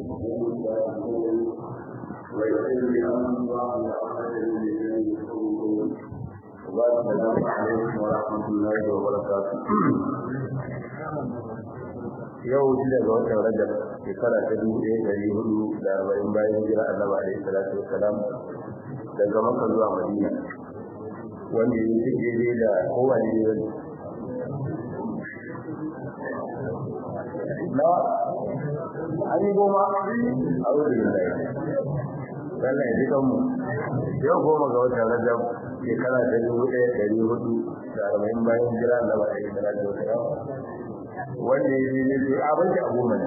ويغفر لي الله وعمل السلام عليكم ورحمة الله وبركاته yau shi daga watan rajab shekara ta dubu ɗaya ɗari hudu da arba'in bayan hijira annabi alaihi salatu wassalam daga maka zuwa madina wanda ya ci daidai da kowane ne na an yi goma a wurin da ya Allah ya ji kanmu yau goma ga watan rajab shekara ta dubu ɗaya ɗari hudu da arba'in bayan hijira annabi alaihi salatu wassalam wanda ya yi ne abin da abu mana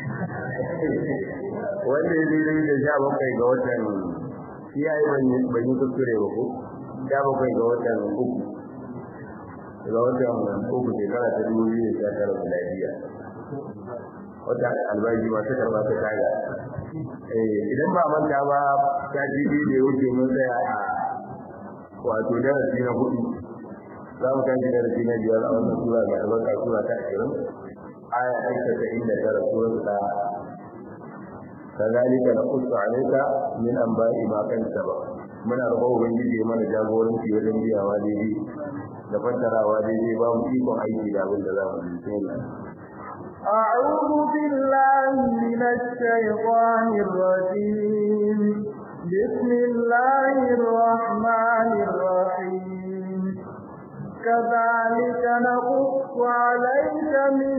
wanda ya yi da sha bakwai ga watan shi ya yi ban yi kuskure ba ko sha bakwai ga watan uku ga watan uku shekara ta dubu biyu da sha tara da lafiya wata albashi masu karba ta kaga idan ba manta ba ta ji da ya wuce mun tsaya a wato darasi na hudu za mu tashi darasi na biyar a wannan sura mai albarka sura ta ashirin aya ta casa'in da tara surar ta kazalika naqussu alayka min anba'i ma kan saba muna roƙon ubangiji mana jagoranci wajen biyawa daidai da fassarawa daidai ba mu ikon aiki da abin da za mu yi أعوذ بالله من الشيطان الرجيم بسم الله الرحمن الرحيم كذلك نقص عليك من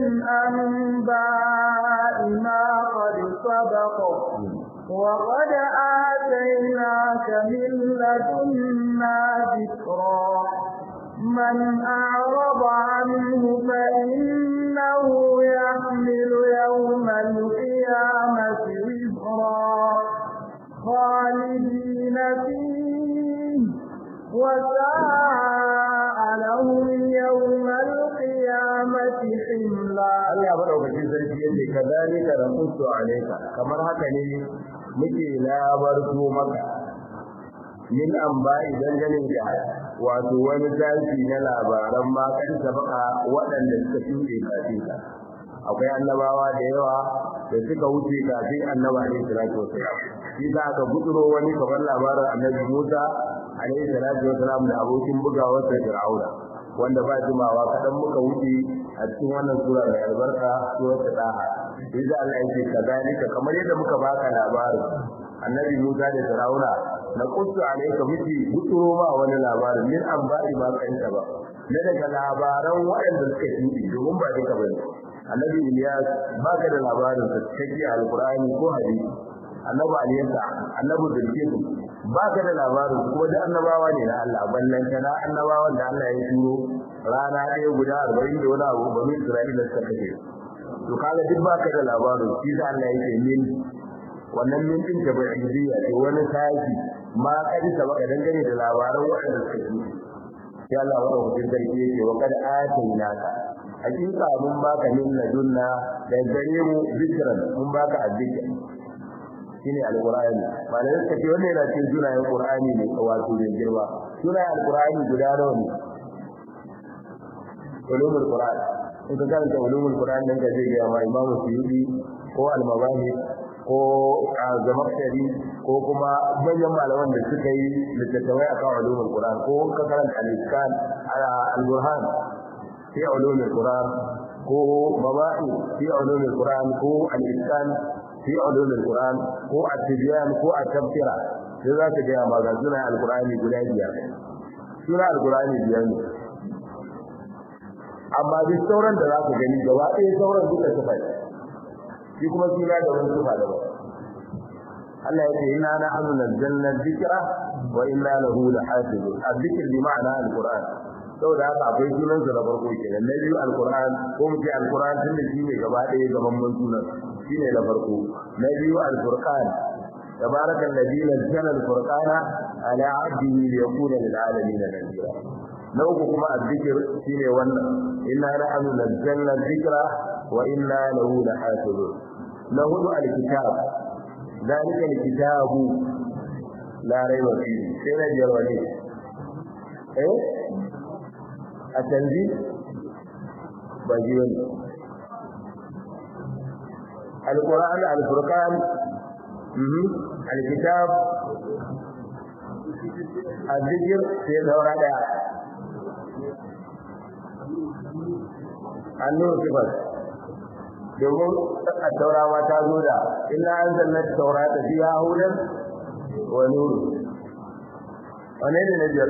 أنباء ما قد سبق وقد آتيناك من لدنا ذكرا من أعرض عنه فإنه يحمل يوم القيامة وزرا خالدين فيه وساء لهم يوم القيامة حملا Allah madaukakin sarki yace kazalika rasultu alayka kamar haka ne muke labarto maka min anba'i dangane da wato wani zafi na labaran ma kan sabaka waɗanda suka shuɗe kafin ka akwai annabawa da yawa da suka wuce kafin annabi alaihi salatu wasalam shi za ka guduro wani kamar labarin annabi Musa alaihi salatu wasalam da abokin bugawar sa Fir'auna wanda ba jimawa kadan muka wuce a cikin wannan sura mai albarka surar Taha sai da Allah yake kazalika kamar yadda muka baka labarin annabi Musa da Fir'auna na qussu alayka miki guduro ma wani labarin min an ba'i ma kanta ba na daga labaran waɗanda suka yi domin ba duka bane annabi Ilyas baka da labarin sa cikin alqur'ani ko hadisi annabi Aliyasa annabi Bilkis baka da labarin kuma da annabawa ne na Allah ballan kana annabawan da Allah ya turo rana ɗaya guda 40 da wani abu bani Isra'ila suka kace to kaga duk baka da labarin shi da Allah yake min wannan min din ta ba'idiyya ce wani sashi ma kadi ta baka dangane da labaran waɗanda suka yi sai Allah wa rahmatin sarki yake wa kad atainaka hakika mun baka min ladunna da gare mu zikran mun baka azzikr shine alqur'ani malamin ka ce wannan yana cikin sunayen qur'ani ne wato da girma sunayen alqur'ani guda nawa ne ulumul qur'an in ka karanta ulumul qur'an nan ka je ga ma imamu suyuti ko al-mabahis ko zamakshari ko kuma manyan malaman da suka yi littattafai akan ulumul qur'an ko ka karanta al-iskan al-burhan fi ulumul qur'an ko mabahi fi ulumul qur'an ko al-iskan fi ulumul qur'an ko at-tibyan ko at-tafsira sai za ka ga ma ga sunan al-qur'ani guda biyar sunan al-qur'ani biyar ne amma duk sauran da za ka gani gaba ɗaya sauran duka sufa ne shi kuma suna da wani sufa da ba Allah ya ce inna na anu nazzalna dhikra wa inna lahu lahafizun adh-dhikr bi ma'ana al-qur'an saboda haka akwai sunan sa na farko kenan na biyu al-qur'an ko mu ce al-qur'an tunda shi ne gaba ɗaya gaban mun sunan shi ne na farko na biyu al-furqan تبارك الذي نزل الفرقان على عبده ليكون للعالمين نذيرا نوكو كما الذكر شيني وانا إنا نحن نزلنا الذكر وإنا له لحافظون نهد الكتاب ذلك الكتاب لا ريب فيه سينا جرواني ايه التنزيل بجيوني alquran alfurqan alkitab الذكر في دورة النور صفر domin a taurawa ta zo da illa an zanna taura ta fi ya hudan wa nuru wane ne na biyar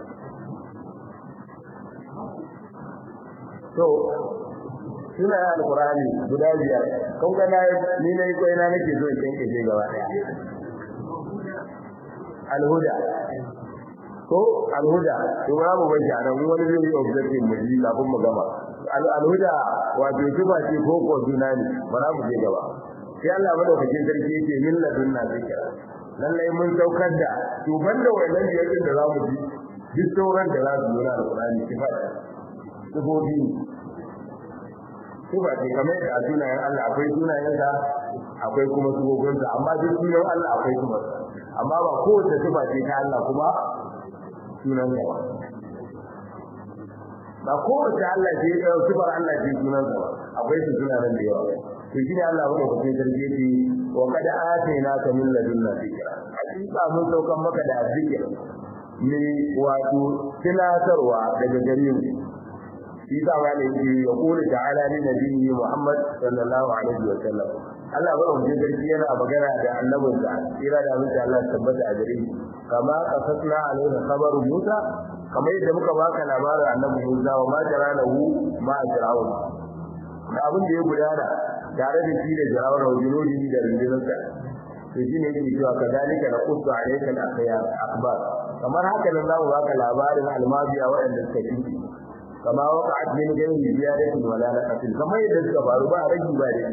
to suna yin alkurani guda biyar kan gana ni na yi kwaina nake so in kyanke ce gaba daya alhuda ko alhuda to ba mu bai a nan wani zai yi objective mu ji kafin mu gama alhuda wato tuba ce ko ko juna ne ba za mu je gaba sai Allah madaukakin sarki yake min ladunna zikra lallai mun saukar da to banda wannan yakin da za mu ji duk sauran da za su zo na alqur'ani sifa sifofi sifa ce kamar da sunayen Allah akwai sunayensa akwai kuma sifofinsa amma duk sunan Allah akwai kuma amma ba kowace sifa ce ta Allah kuma sunan sa ba ba kowace Allah ce ta sifar Allah ce sunan sa ba akwai su sunayen da yawa to shi ne Allah wanda kuke sarki ce wa kada atayna ka min ladunna zikra hakika mun saukan maka da zikir ne wato tunatarwa daga gare mu shi da ma ne ya kula ta'ala ni nabiyyi Muhammad sallallahu alaihi wa sallam Allah ba mu sarki yana magana da annabinsa kira da mutum Allah tabbata a gare shi kama qasasna alaihi khabaru Musa kamar yadda muka baka labarin annabi Musa wa ma jara lahu ma ajra'u da abin da ya gudana tare da shi da jarawar wajinodi da rundunarsa to shi ne yake cewa kadalika na kusa alayka al-akhya akhbar kamar haka nan zamu baka labarin almabiya waɗanda suka kinki kama waqa'at min ghayri ziyadatin wala naqatin kamar yadda suka faru ba ragi ba da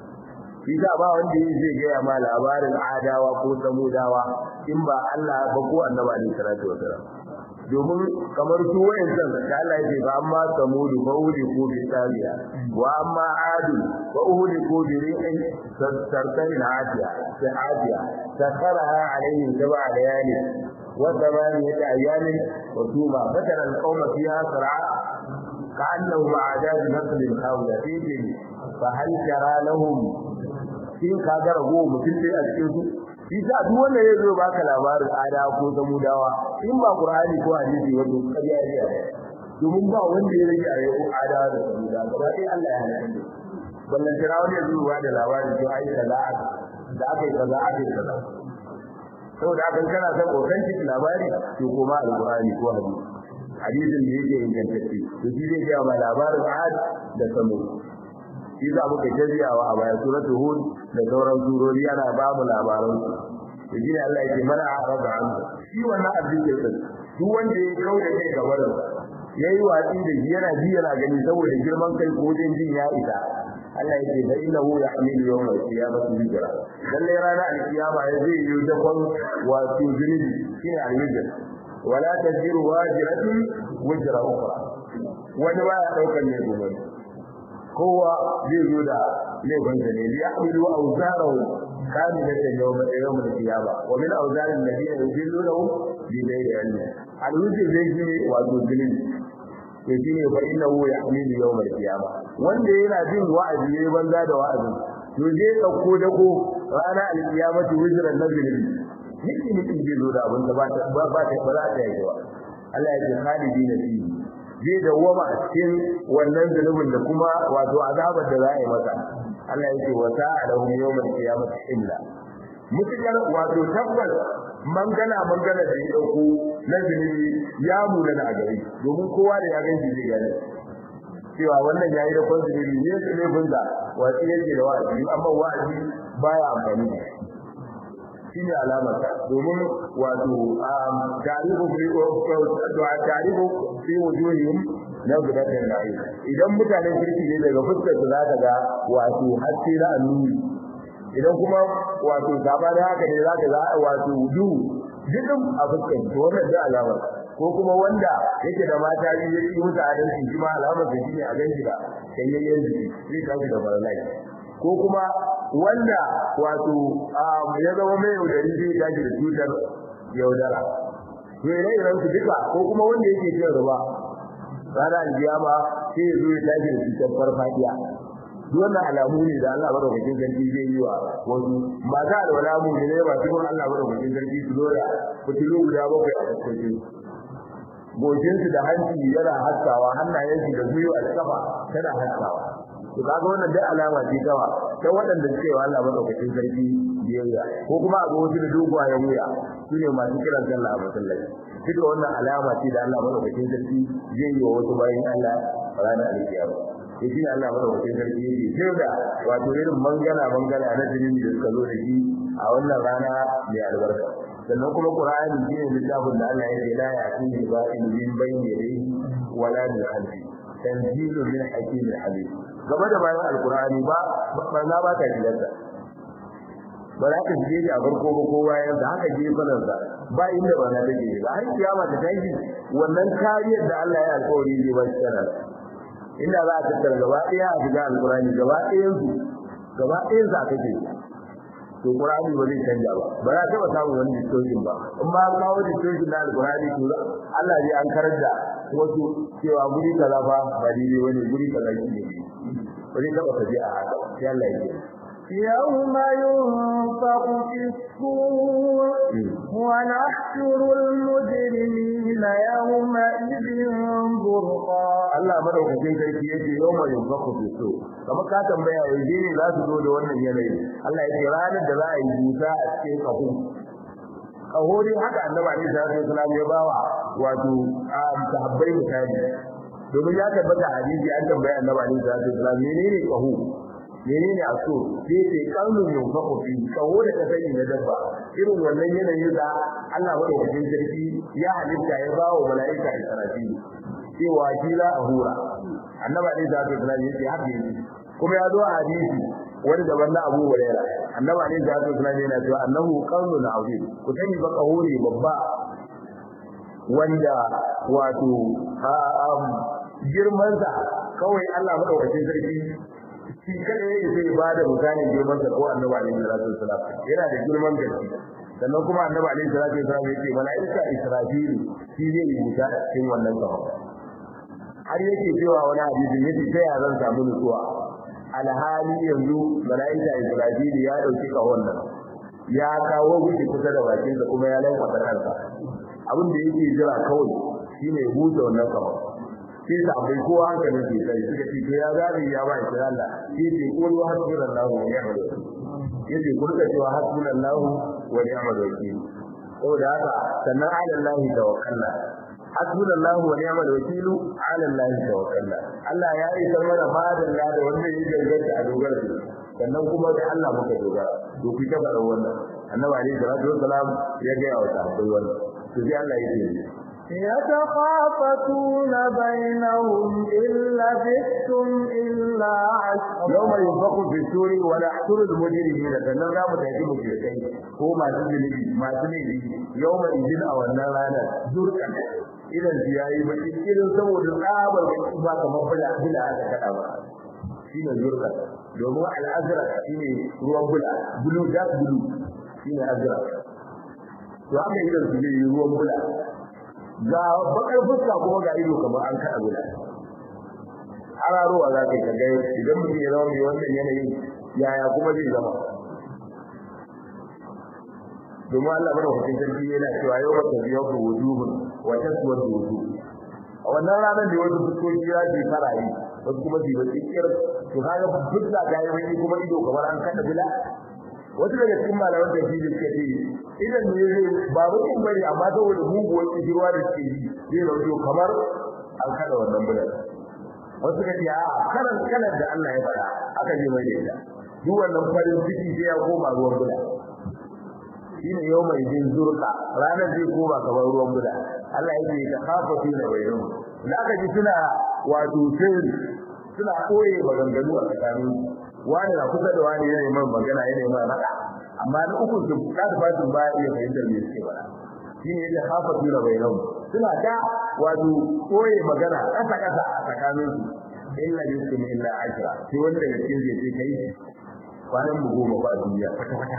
shi da ba wanda yake zai gaya ma labarin adawa ko samudawa in ba Allah ba ko annabi alaihi salatu wasalam domin kamar su wayancan da Allah yake ba amma samudu ba uli ko bi tabiya wa amma adu wa uli ko bi ri'in sartarin hadiya ta hadiya sakaraha alaihim sab'a layali wa thamaniyat ayamin wa tuma fatara alqawma fiha sar'a ka'annahum a'dad nasl khawla fihi fa hal tara lahum shin ka ga rago mutum sai a cikin su shi sa duk wanda ya zo baka labarin ada ko samudawa in ba qur'ani ko hadisi wato kariya ne domin ba wanda ya rage a yau ada da samuda gaba sai Allah ya halaka ballan tira wanda ya zo ba da labarin to ai kaza da aka yi kaza aka yi kaza saboda haka kana son authentic labari to koma alqur'ani ko hadisi hadisin da yake ingantacce to shi zai ga ma labarin ad da samud shi za muka jaziyawa a baya suratu hud da sauran surori ana ba mu labaran su shi ne Allah yake mana araba an shi wannan addini din duk wanda ya kauda kai ga barin yayi watsi da shi yana ji yana gani saboda girman kai ko jin jin ya isa Allah yake da innahu yahmilu yawm al-qiyamati hijra lalle rana al-qiyama ya zai yi dakon wato zunubi shine al-hijra wala tajiru wajiratun wajra ukhra wani ba ya daukar ne gobe kowa zai zo da laifin sa ne li yahmilu awzarahu kamilatan yawm yawm al-qiyama wa min awzar alladhina yudillunahu bi ghayri ilm al-wujud zai ji wato zulmi to shine fa innahu yahmilu yawm al-qiyama wanda yana jin wa'azi ne banza da wa'azi to zai dauko dako rana al-qiyamati wujran nazli yake mutum zai zo da abin da ba ta ba ta ba za ta yi ba Allah ya ce khalidina fihi zai dawwama a cikin wannan zunubin da kuma wato azabar da za a yi masa Allah ya ce wa ta'alahu yawmal qiyamati illa mutukar wato tabbas mangana mangana da ya dauko na zunubi ya muna da gari domin kowa da ya ganci zai gane cewa wannan yayi da kwan zunubi ne su ne bunza wato yake da wa'azi amma wa'azi baya amfani da shine alamar domin wato tarihu fi tarihu fi wujuhihim na gudatar da ayi idan mutanen kirki ne daga fuskar su zaka ga wato haske na annuri idan kuma wato gaba da haka ne zaka ga wato wudu dukkan a fuskar to wannan da alamar ko kuma wanda yake da mata biyu yake musu adalci shi ma alamar da shine a ganshi da kayayyen jiki zai tafi da baralai ko kuma wanda wato ya zama mai yaudari zai tashi da cutar yaudara to ire iren su duka ko kuma wanda yake cin riba rana aljiyama sai ya zo ya tashi da cutar farfadiya duk wannan alamu ne da Allah madaukakin sarki zai yi wa wasu ba za da wala mu ne ba su Allah madaukakin sarki su zo da fitilu guda bakwai a fuskokin gojinsu da hanci yana haskawa hannayensu da gwiwa da kafa tana haskawa to kaga wannan dai alama ce kawa ta waɗanda suke wa Allah madaukakin sarki biyayya ko kuma a ga wasu da dogayen wuya shine masu kiran sallah a masallaci duka wannan alama ce da Allah madaukakin sarki zai yi wa wasu bayan Allah ranar alkiyama sai shi Allah madaukakin sarki yake sai da wato irin mangana mangana na jinin da suka zo da shi a wannan rana mai albarka sannan kuma Qur'ani shine littafin da Allah yake la ya'tihi ba'in min bayni yadayhi wala min khalfi tanzilu min hakimin alim game da bayan alqur'ani ba barna ba ta shigarta ba za ka shige shi a farko ba ko bayan da haka gefanan sa ba inda ba na take ba har kiyama ta tashi wannan kariyar da Allah ya alƙawari zai ba shi tana inda za a tattara gaba ɗaya a shiga alqur'ani gaba ɗayan su gaba ɗayan sa kake to Qur'ani ba zai canja ba ba za ta samu wani distortion ba in ba kawo distortion na Al-Qur'ani to Allah zai an karar da wasu cewa guri kaza fa ba daidai wani guri kaza shi ne ba zai taba tafi a haka sai Allah ya ce يوم ينفق في الصور ونحشر المجرمين يومئذ برقا Allah madaukakin sarki yake yawma yunfaku fi so kama ka tambaya yanzu ne za su zo da wannan yanayi Allah ya ce ranar da za a yi busa a cikin kahu kaho dai haka annabi alaihi salatu wasallam ya bawa wato a sahabbai misali domin ya tabbata hadisi an tambaya annabi alaihi salatu wasallam menene kaho menene aso sai ce kanun yunfaku fi kaho da ka sani na dabba irin wannan yanayin da Allah madaukakin sarki ya halitta ya bawa mala'ika Israfil cewa shi la a hura annabi alaihi salatu wasallam yace haka yake kuma ya zo a hadisi wani daban na Abu Hurairah annabi alaihi salatu wasallam yana cewa annahu qawlun azim ku sani ba kahuri babba wanda wato girman sa kawai Allah madaukakin sarki shi kada yake zai ba da misalin girman sa ko annabi alaihi salatu wasallam yana da girman gaske sannan kuma annabi alaihi salatu wasallam yace malaika Israfil shi zai yi musa cikin wannan kafa har yake cewa wani hadisi yace ta ya zan samu nutsuwa alhali yanzu malaika Israfil ya dauki kawon nan ya kawo gushi kusa da bakin sa kuma ya lanka kansa abin da yake jira kawai shine buɗe wannan kawon sai da bai kowa hankalin ke sai suka ce to ya zabi ya ba shi Allah sai ce qul wa hasbunallahu wa ni'mal wakeel yace ku rika cewa hasbunallahu wa ni'mal wakeel saboda haka sannan ala Allah tawakkalna hasbunallahu wa ni'mal wakeel ala Allah tawakkalna Allah ya yi mana madan da da wanda yake ganganta a dogara da sannan kuma da Allah muka dogara to ku ta fara wannan annabi alaihi salatu wassalam ya ga ya wata wannan to sai Allah ya ce يتخافتون بينهم إن لبثتم إلا عشرا يوم ينفق في السور ونحشر المجرمين sannan za mu tafi mushrikai ko masu zunubi masu laifi yawma idin a wannan ranar zurkan idan su yayi baki irin saboda tsabar baki ba kamar bula bula aka kada ba shine zurkan domin al'azra shine ruwan bula bulu da bulu shine azra to haka idan su yi ruwan bula ga bakar fuska kuma ga ido kamar an kada guda hararowa za ka ga idan mutum ya zama mai wannan yanayin yaya kuma zai zama domin Allah bada hukun sarki yana cewa yau wata biyar da wujuhun wata suwar da wujuh a wannan ranar da wasu fuskoki ya ce farari wasu kuma su yi baki kir to kaga fuska ga yi wani kuma ido kamar an kada bila wasu daga cikin malaman tafsiri suka ce idan ne zai ba mutum bane amma saboda muguwar kishirwa da suke yi zai rauto kamar an kada wannan bulan wasu ka ce a karan kalar da Allah ya faɗa aka je mai da ita duk wannan farin ciki sai ya koma ruwan bulan shine yau mai jin zurka ranar zai koma kamar ruwan bulan Allah yake ta kafa fi da bayan da aka ji suna wato sirri suna koye maganganu a tsakanin wani na kusa da wani yana mai magana yana mai raka amma na uku su da fatin ba iya fahimtar me suke faɗa shine yadda hafa tura bainahum suna ta wato koye magana kasa kasa a tsakanin su illa yusum illa ajra sai wanda daga cikin zai ce kai kwanan mu goma ba duniya kwata kwata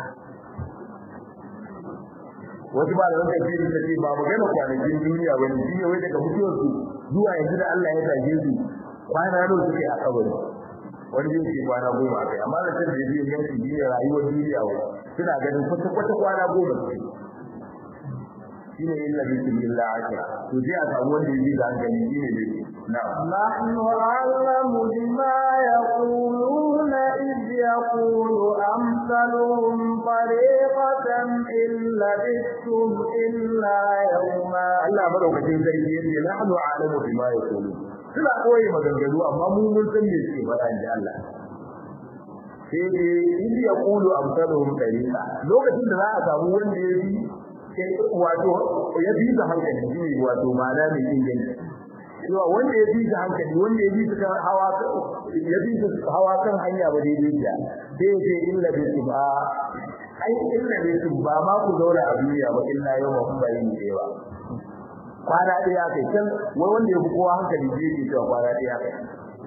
wasu ba da wanda fiye da ce ba magana kwanakin duniya ba ne shine wai daga mutuwar su zuwa yanzu da Allah ya tashe su kwana nawa suke a kabari wani zai ce kwana goma akai amma da can da yake yanki ne rayuwar duniya wa suna ganin kwata kwata kwana goma ce shine illa bikum illa ashra to sai a samu wanda yake da hankali shine ne na'am نحن أعلم بما يقولون إذ يقول أمثلهم طريقة إن لبثتم إلا يوما Allah madaukakin sarki yace nahnu a'lamu bima yaqulu suna koyi maganganu amma mu mun san me suke faɗa inda Allah sai dai in ya kulu amsaluhum tariqa lokacin da za a samu wanda ya bi wato ya bi da hankali shine wato ma'ana mai inganci cewa wanda ya bi da hankali wanda ya bi su kan hawa ya bi su hawa kan hanya ba daidai da sai ya ce illa bi ba ai illa bi ba ma ku zauna a duniya ba illa yau ma kun bayin da yawa kwana ɗaya kai can wai wanda ya fi kowa hankali zai ke cewa kwana ɗaya kai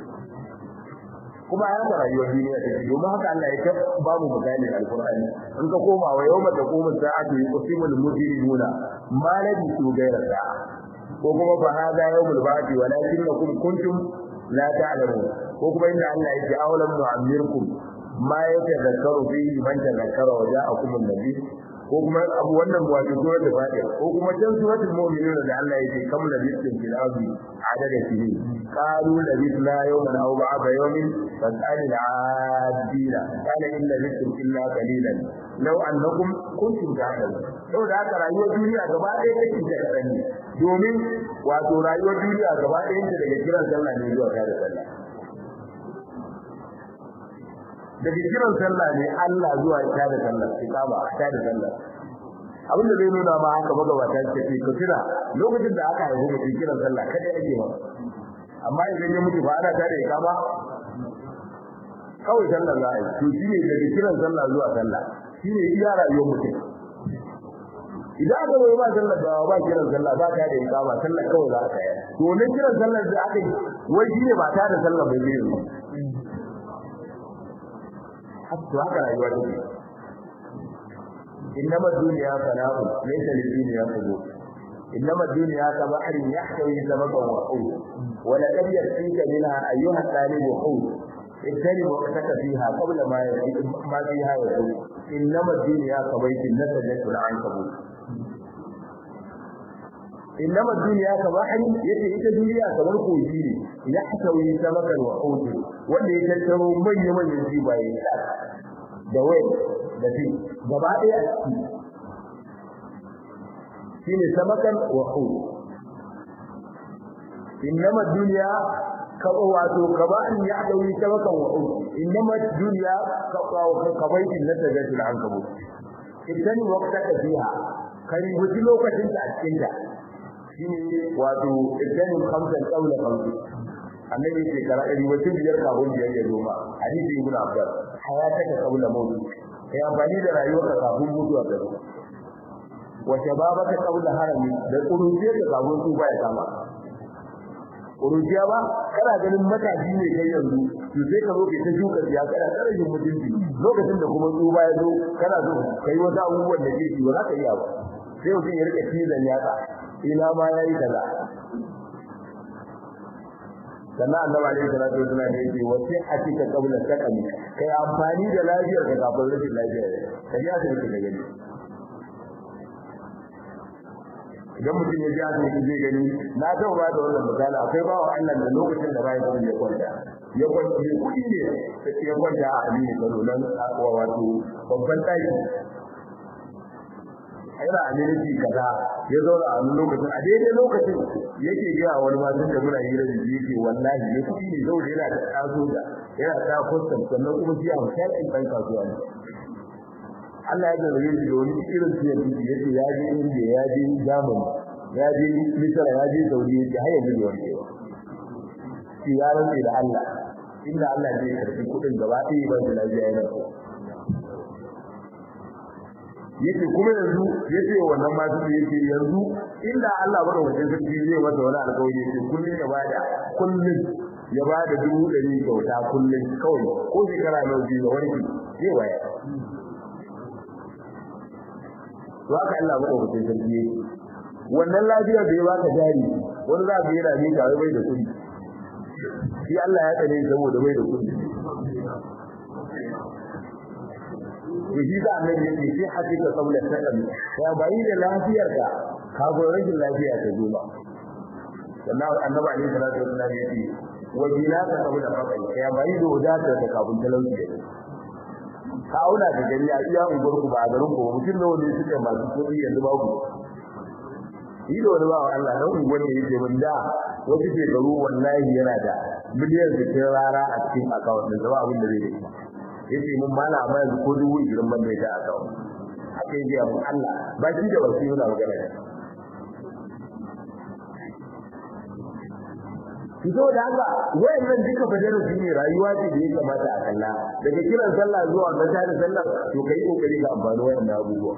kuma ya ga rayuwar duniya ta ce domin haka Allah ya ta ba mu misali alqur'ani in ka koma wa yawma taqumu sa'atu yuqsimul mujrimuna ma labisu ghayra sa'a ko kuma fa hada yawmul ba'thi walakinnakum kuntum la ta'lamun ko kuma inda Allah ya ce awalam nu'ammirkum ma yatadhakkaru fihi man tadhakkara wa ja'akum an-nabi ko kuma abu wannan wato suratul fatir ko kuma can suratul mu'minun da Allah yake kam labistin fil ardi adada sinin qalu labisna yawman aw ba'da yawmin fas'al al-adina qala in labistum illa qalilan law annakum kuntum ta'lamun to da haka rayuwar duniya gaba ɗaya take da kadan ne domin wato rayuwar duniya gaba ɗaya ta daga kiran sallah ne zuwa tare sallah daga kiran sallah ne Allah zuwa ta da sallah iqama ta da sallah abin da zai nuna ma haka magabata ce ce ka kira lokacin da aka haihu mutum kiran sallah kada ake ba amma idan ya mutu ba ana ta da iqama kawai sallah za a yi to shine daga kiran sallah zuwa sallah shine iya rayuwar mutum idan aka bai ba sallah da ba kiran sallah ba ta da iqama sallah kawai za ka yi to ne kiran sallah da aka yi wai shine ba ta da sallah bai yi hatta haka rayuwa take innama dunya fana'u laysa lid-dunya qubur innama dunya ka bahrin yahtawi sababan wa hud wa laqad yasika minha ayyuha talib hud ابتدي وقتك فيها قبل ما ما فيها يقول انما الدنيا كبيت نسجت العنكبوت انما الدنيا كبحر yace ita duniya kamar kogi ne ya hakawi samakan wa hudu wanda ya tattaro manyan manyan jibaye da wai da fi gaba ɗaya a ciki shine samakan wa hudu innama duniya ka wato kaban ya dauri samakan wa hudu innama duniya ka kabaitin na tagatul ankabut idan waqtaka fiha kai wuce lokacin ta a cikin ta shine wato idan khamsan qawla khamsi annabi ce kara ɗari wata biyar kafin biyar ya zoma hadisi ibn abbas hayataka qabla mawt kai amfani da rayuwarka kafin mutuwa ta zo wa shababaka qabla harami da kurujiyar ka kafin tsufa ya kama kurujiya ba kana ganin matashi ne kai yanzu to sai ka zo ka ta shuka ya kana karajin mutunci lokacin da kuma tsufa ya zo kana so kai wata abubuwan da ke ba za ka iya ba sai mutum ya rika cizon yatsa ina ma yayi kaza sannan annabi alaihi salatu wasallam ya ce wasi atika qabla sakami kai amfani da lafiyar ka kafin rashin lafiya ka ji asibiti da gani idan mutum ya ji asibiti zai gani na taɓa ba da wannan misali akwai bawa Allah da lokacin da bayan ya kwanta ya kwanta ne kuɗi ne ya kwanta a amini kano nan akwa wato babban ɗaki yana aminci kaza ya zauna a wani lokacin a daidai lokacin yake gaya wani masu da muna hira da shi yake wallahi ne kuɗi ne saboda yana da taso da yana da kwastam sannan kuma shi a shaƙin ɗan kasuwa ne Allah ya zarge shi da wani irin su yanzu ya ce ya je India ya je Germany ya je Misra ya je Saudi ya ce har yanzu bai warke ba shi ya rantse da Allah inda Allah zai karɓi kuɗin gaba ɗaya ba da lafiya yana so yake kuma yanzu yace wannan ma su yake yanzu inda Allah bada wajen sarki zai masa wani alƙawari yake kullun ya bada kullun ya bada dubu ɗari kyauta kullun kawai ko shekara nawa biyu da warki zai waya to haka Allah bada wajen sarki yake wannan lafiyar da ya baka jari wani za ka yana mika wai bai da kuɗi shi Allah ya tsare saboda bai da kuɗi shi da annabi yake sai hakika saboda sakan ya bayi da lafiyarka ka go rashin lafiya ta zo ba sannan annabi alaihi salatu wasallam yake wa bilaka saboda fakai ya bayi da wadatar da kafin talauci ka auna da gari a iya unguwar ku ba a garin ku mutum nawa ne suke masu kuɗi yanzu ba ku yi da wani ba wa Allah dan unguwar ne yake mun da wasu shekaru wallahi yana da miliyan sittin rara a cikin akawun da zama abin da zai da yace mun mala amma yanzu ko dubu irin ban da ya akawun haka yake abu Allah ba shi da wasu yana magana ne fito da haka wayannan duka fajaru su ne rayuwa ce da ya kamata a kalla daga kiran sallah zuwa mata da sallah to kai kokari ka amfani wayannan abubuwa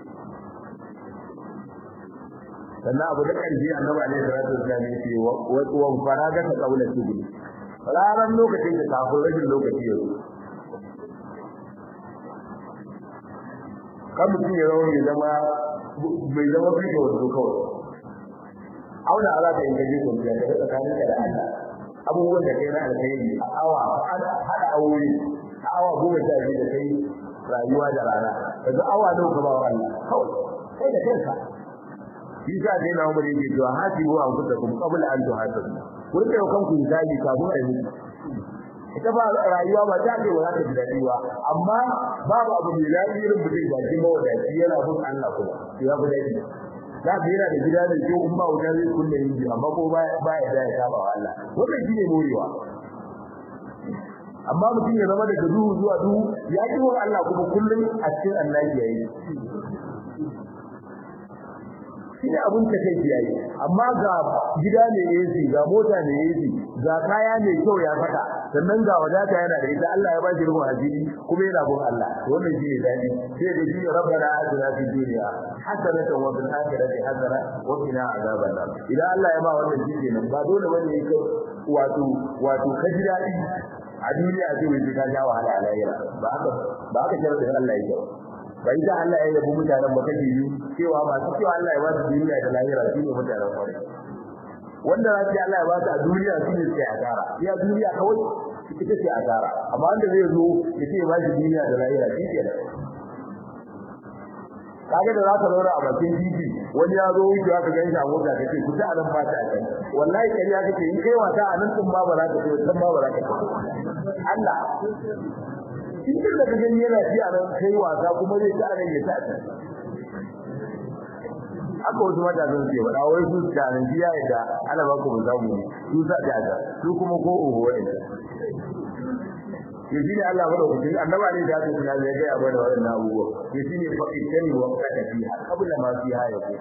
sannan abu da ƙarfi annabi alaihi salatu wasallam ya ce wa faraga ta kaula tibul ranar lokacin da kafin rashin lokaci ya zo kan mutum ya zama mai zama mai zama fito wato kawai auna ala ta yin gaji kwanciya da ga tsakanin ka da Allah abubuwan da kai na alkhairi a awa hada aure a awa goma sha biyu da kai rayuwa da rana daga awa nawa ka ba wa Allah kawai kai da kanka shi sa dai na umar yake cewa hasibu an kusa kuma qabla an tuhasabu ku rike wa kanku hisabi kafin a yi ita ba rayuwa ba ta ce wala ta ji daɗi ba amma babu abu mai daɗi irin mutum da shi mawadaci yana bin Allah kuma to ya fi daɗi za ka yana da gida da kyau in ba wuta zai kulle yin ji amma ko ba ya da ya saba wa Allah wannan shi ne morewa amma mutum ya zama daga duhu zuwa duhu ya ki wa Allah kuma kullum a cikin annabi yayi shi ne abin ta kai yayi amma ga gida ne AC ga mota ne AC ga kaya ne kyau ya saka sannan ga wadata yana da ita Allah ya ba shi ruwan asiri kuma yana bin Allah wannan shi ne dadi sai da shi rabbana atina fid dunya hasanatan wa fil akhirati hasana wa qina azaban nar idan Allah ya ba wannan shi kenan ba dole bane yake wato wato ka ji dadi a duniya ce wai ka ja wahala a lahira ba haka ba haka sharadin Allah yake bai da Allah ya yabi mutanen ba kaje yi cewa ba su cewa Allah ya ba su duniya da lahira shi ne mutanen kwarai wanda za su Allah ya ba su a duniya shi ne sai asara ya duniya kawai ita ce asara amma wanda zai zo ya ce ba shi duniya da lahira shi ke kage da zaka zauna a bakin titi wani ya zo wucewa ka ganshi a mota kace ku ta nan ba ta a kan wallahi kai ya kace in kai wata a nan din ma ba za ka ce san ma ba za ka ce Allah in da ka gani yana ci a nan kai wasa kuma zai ta nan ya ta aka wasu matasan ce wada wai su ta nan biya da ana ba ku zamu ne su sa ta ta su kuma ko oho wa'anda to shi ne Allah madaukaki annaba ne da su ya ga ya bada wannan abubuwa to shi ne fa itani wa qada fiha qabla ma fiha ya ce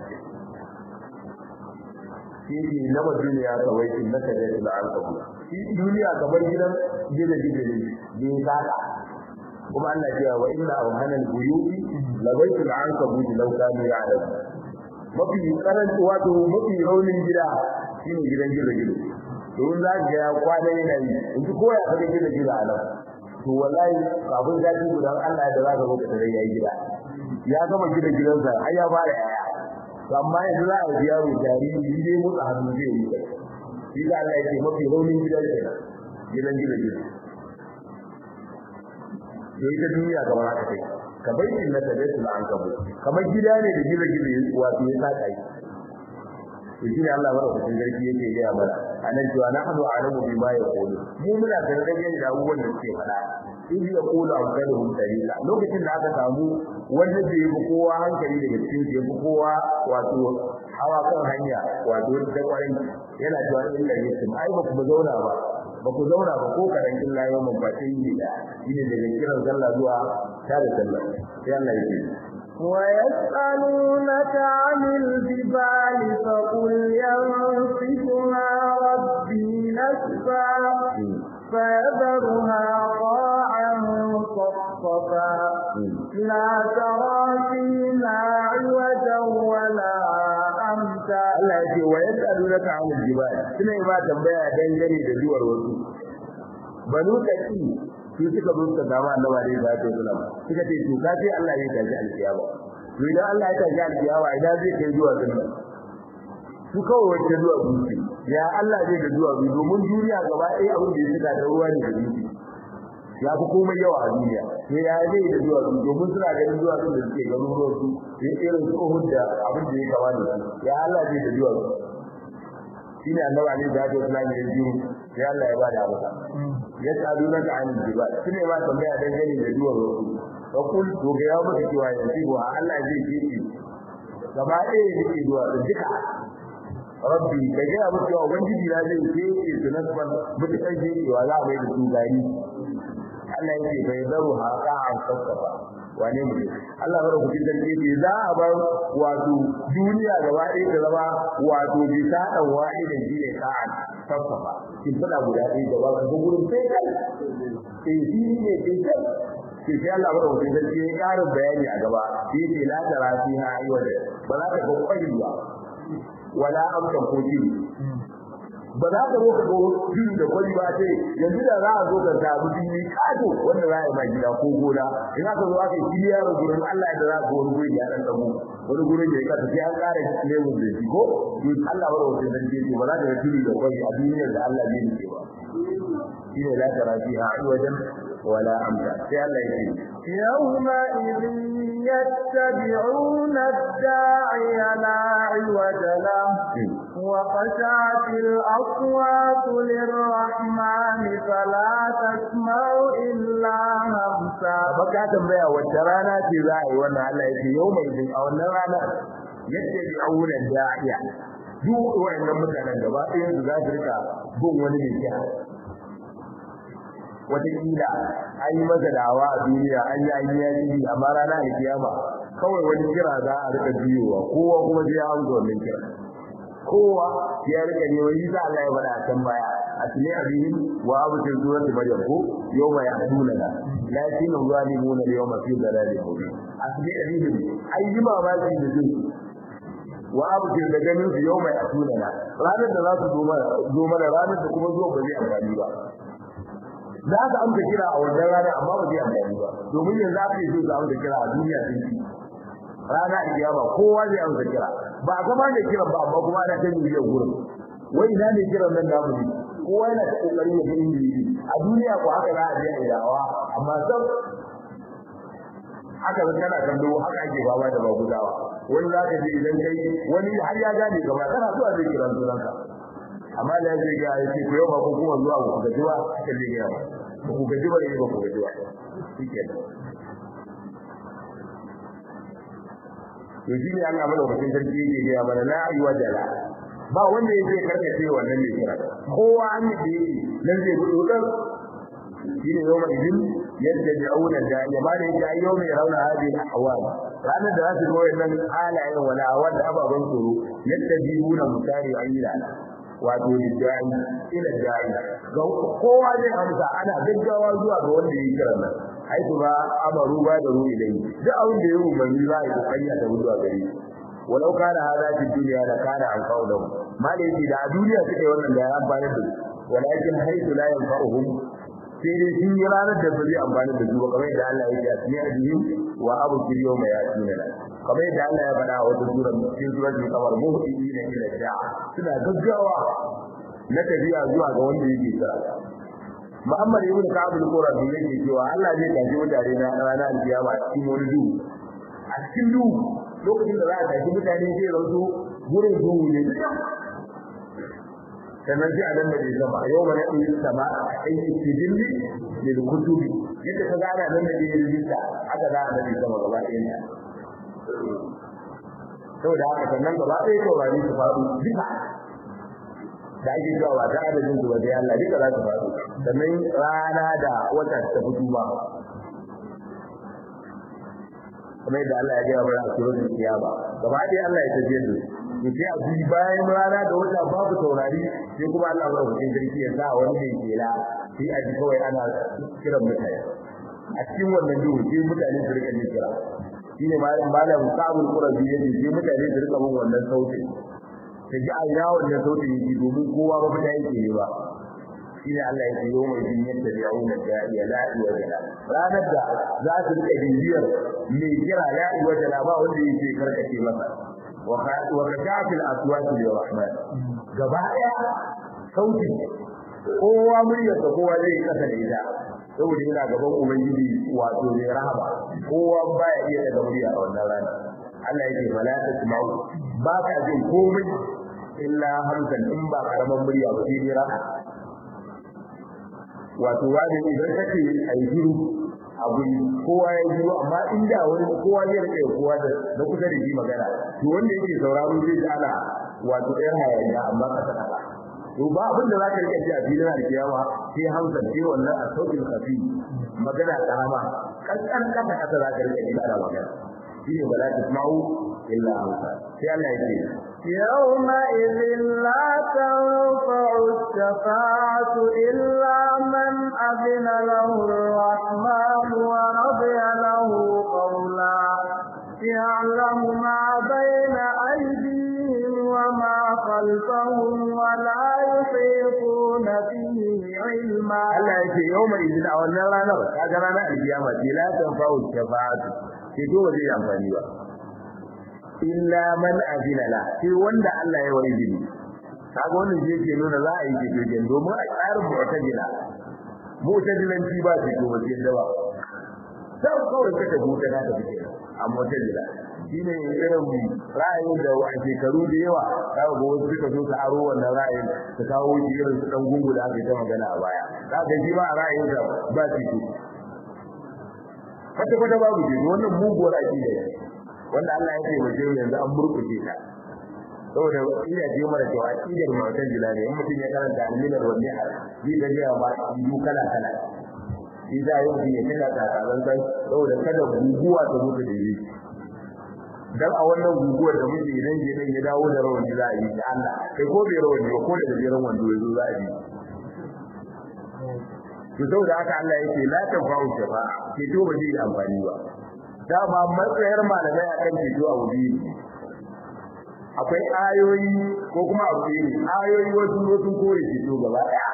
shi ne na duniya ka wai in naka da al'aqabu shi duniya kamar gidan gida gida ne bin saka kuma Allah ya ce wa inna awhana al-buyuti la baytul ankabut law kanu ya'lamun mafi karanci wato mafi raunin gida shine gidan gida gida don za ga ya kwana yana yi in ko ya kaga gida gida a nan to wallahi kafin zaki gudan Allah da zaka zo ka tare yayi gida ya gama gida gidansa har ya fara yaya to amma yanzu za a ji yaro jariri in dai motsa hannu zai yi shi da Allah yake mafi raunin gida gidan gida gida to ita duniya kamar haka take ka baitin na tabatul ankabu kamar gida ne da gida gida wato ya saka yi to shi ne Allah madaukakin sarki yake gaya mana anan cewa na hadu alamu bima yaqulu mu muna da rage da abubuwan da suke faɗa in ya kula amsaluhum dalila lokacin da aka samu wanda da yafi kowa hankali daga cikin su yafi kowa wato hawa kan hanya wato da kwarin yana cewa illa yakum ai ba ku zauna ba ba ku zauna ba ko karan illa yawman fatin yi da shine daga kiran sallah zuwa tare sallah sai Allah ya ce ويسألونك عن الجبال فقل ينصفها ربي نسفا فيذرها قاعا صفصفا لا ترى فيها عوجا ولا أمتا Allah ya ce wa yas'alunaka 'anil jibal suna ba tambaya dangane da duwar wasu banu taki su suka zo suka samu annabi da ya ce sunan suka ce to kace Allah ya tafi alkiyama to idan Allah ya tafi alkiyama idan zai kai zuwa sunna su kawai wacce zuwa dutse ya Allah zai da zuwa bi domin duniya gaba ɗaya abin da ya shiga da ruwa ne da dutse ya fi komai yawa a duniya to ya zai da zuwa su domin suna ganin zuwa su da suke garuruwan su ya irin su Uhud da abin da ya kama da su ya Allah zai da zuwa su shine annabi alaihi salatu wasallam ya ji sai Allah ya bada amsa yas'alunaka 'anil jibal shine ma tambaya dangane da zuwa su wa kul to ga ya maka cewa yanzu wa Allah zai ce gaba ɗaya yake zuwa da duka rabbi da ga abu cewa ubangiji na zai ce su nasban mutukan je wa za a mai da su gari Allah yake bai zaru haka an sassafa wane mutum Allah bar ku cikin dalili za a bar wato duniya gaba ɗaya ta zama wato bisa dan wahidin shi ne ka'an sassafa kin fada guda ɗaya gaba ka ga gurin sai kai sai shi ne sai kai sai sai Allah bar ku cikin dalili ya ƙarin bayani a gaba shi ne la tara fiha ayyuha ba za ka ga kwari ba wala amsan ko jini ba za ka zo ka ga jini da kwari ba ce yanzu da za a zo ka samu jini kato wanda za a yi ma gida ko gona in aka zo aka yi kiliya da gurin Allah ya za ka wani gurin ya dan damu wani gurin ya kasa sai an ƙara lemun da shi ko to Allah ba wata dan ce ba za ka ga jini da kwari a duniyar da Allah ne ke ba shine la tara fiha wajen wala amsa sai Allah ya ce يومئذ يتبعون الداعي لا عوج له وخشعت الأصوات للرحمن فلا تسمع إلا همسا baka tambaya wacce rana ce za a yi wannan Allah ya ce yau mai din a wannan rana yadda bi auna da'iya duk wayannan mutanen gaba ɗayan su za su rika bin wani mai kira wataƙila an yi masa dawa a duniya an yi an yi yaji amma rana a kiyama kawai wani kira za a rika biyowa kowa kuma sai ya amsa wannan kira kowa ya rika ne wani za Allah ya bada a can baya a tuni abihim wa abu tin surati maryam ko yawma yahduna la lakin zalimuna yawma fi dalalin mubin a tuni abihim ai yi mamaki da su wa abu tin da ganin su yawma yahduna la ranar da za su zo mana zo mana ranar da kuma zuwa ba zai amfani ba za ka amsa kira a wannan rana amma ba zai amfani ba domin yanzu aka yi so amsa kira a duniya sun ci rana a kiyama kowa zai amsa kira ba a gaba da kiran ba amma kuma ana kan yi gurin wai ina ne kiran nan da mu kowa yana ta kokarin ya ga inda yake a duniya ko haka za a je a yi dawa amma sab haka zan kana kallo haka ake baba da bagudawa wani za ka je idan kai wani har ya gane gaba kana zuwa zai kiran sunanka amma da zai ga yake ko yau ba ko kuma zuwa ku gaji ba haka zai ga ba ku gaji ba ne ba ku gaji ba shikenan to shi ne Allah madaukakin sarki yake ga mana la ayyuha jala ba wanda yake karkace wannan ne kira kowa an yi nan zai gudu dan shi ne yau mai idin yadda da auna da ya ba da yake yau mai rauna hadi ahwal ranar da za su zo wannan halayen wala wanda ababan tsoro yadda jibuna mutari ayyila wato lidda'i ila da'i ga kowa zai amsa ana gaggawa zuwa ga wanda yake kiran nan haitu ba amaru ba da ruhi dai duk abin da ya umarni za a yi kokari a tabu zuwa gare walau kana hada fi duniya da kana amfa'u da malai yake da a duniya suke wannan da ya amfani da su walakin haitu la yanfa'uhum sai dai sun yi ranar da ba zai amfani da su ba kamar yadda Allah ya ce a cikin ajiyim wa abu kiriyo mai yasin da kamar yadda Allah ya faɗa a wata sura cikin suratul qamar muhdina ila da'a suna gaggawa na tafiya zuwa ga wanda yake kira Muhammad ibn Ka'ab al-Qurazi yake cewa Allah zai tafi mutane na ranar alkiyama a cikin wani duhu a cikin duhu lokacin da za a tafi mutane sai rantu gurin duhu ne sannan sai a nan da sama yau mana ɗin sama a aiki sijilli lil kutubi yadda ka gana nan da yin rijista aka za a nan sama gaba ɗayan ta saboda haka sannan gaba ɗaya taurari su faɗo duka da ake cewa ba ta adadin su ba sai Allah duka za su faɗo sannan rana da wata ta fito ba kuma yadda Allah ya gaya mana a suratul kiyama gaba ɗaya Allah ya tafiye da su sai a bi bayan rana da wata babu taurari sai kuma Allah ya rubuta sarki ya sa wani mai kela sai a ji kawai ana kiran mutane a cikin wannan duhu sai mutane su rika jin kira shine malam malam Ka'abul Qurabi yace sai mutane su rika bin wannan sautin ta ji a ina wannan sautin yake domin kowa ba fita yake ne ba shine Allah ya ce yau mai jin yadda ya auna da ya la'i wa jala ranar da za su rika bibiyar mai kira la'i wa jala ba wanda yake karkace masa wa kashafil aswati lirrahman gaba daya sauti kowa muryar da kowa zai kasa da ita saboda yana gaban ubangiji wato mai rahama kowa baya iya daga murya a wannan rana Allah yake fala tasma'u ba ka jin komai illa hamsan in ba karaman murya ba sai dai raha wato wani idan kace ayi shiru a guri kowa ya shiru amma inda wani kowa zai rike kowa da na kusa da shi magana to wanda yake sauraro zai ji ana wato ɗayan hayaniya amma kasa kasa to ba abin da zaka rike ji a filin alkiyama sai hamsa sai wannan a sauƙin kafi magana karama kankan kasa kasa zaka rike ji ana magana shine bala tasma'u illa hamsa sai Allah ya ce يومئذ لا تنفع الشفاعة إلا من أذن له الرحمن ورضي له قولا يعلم ما بين أيديهم وما خلفهم ولا يحيطون به علما Allah ya ce yau mai izina a wannan ranar kaga ranar alkiyama ce la tanfa'u shafa'atu ke to zai amfani ba illa man azina la sai wanda Allah ya wani izini kaga wannan je ke nuna za a yi ke ke domin a tsarin mu'tazila mu'tazilanci ba ce to wajen da ba sai kawai ka tafi ta ta fice a mu'tazila shine irin ra'ayin da a shekaru da yawa kaga ga wasu suka zo su aro wannan ra'ayin su kawo shi irin su dan gungu da aka yi ta magana a baya kaga shi ba ra'ayin da ba shi kwata kwata babu shi wannan muguwar aqida ne wanda Allah ya ce mu je yanzu an murkushe ta saboda ina je mara cewa aqidar mu'tazila ne in mutum ya karanta al-minar wa ni'ar zai ga ya ba yi kala kala shi da yau ne kana ta tsaron sai saboda kada guguwa ta zo ta dare dan a wannan guguwar da muke idan je dan ya dawo da rawani za a yi da Allah kai ko bai rawani ba ko da gajeren wando yazo za a yi to saboda haka Allah yake la tafa'u shafa'a ke to ba zai amfani ba dama matsayar malamai a kan ceto a wuri akwai ayoyi ko kuma abu ne ayoyi wasu wasu kore ceto gaba daya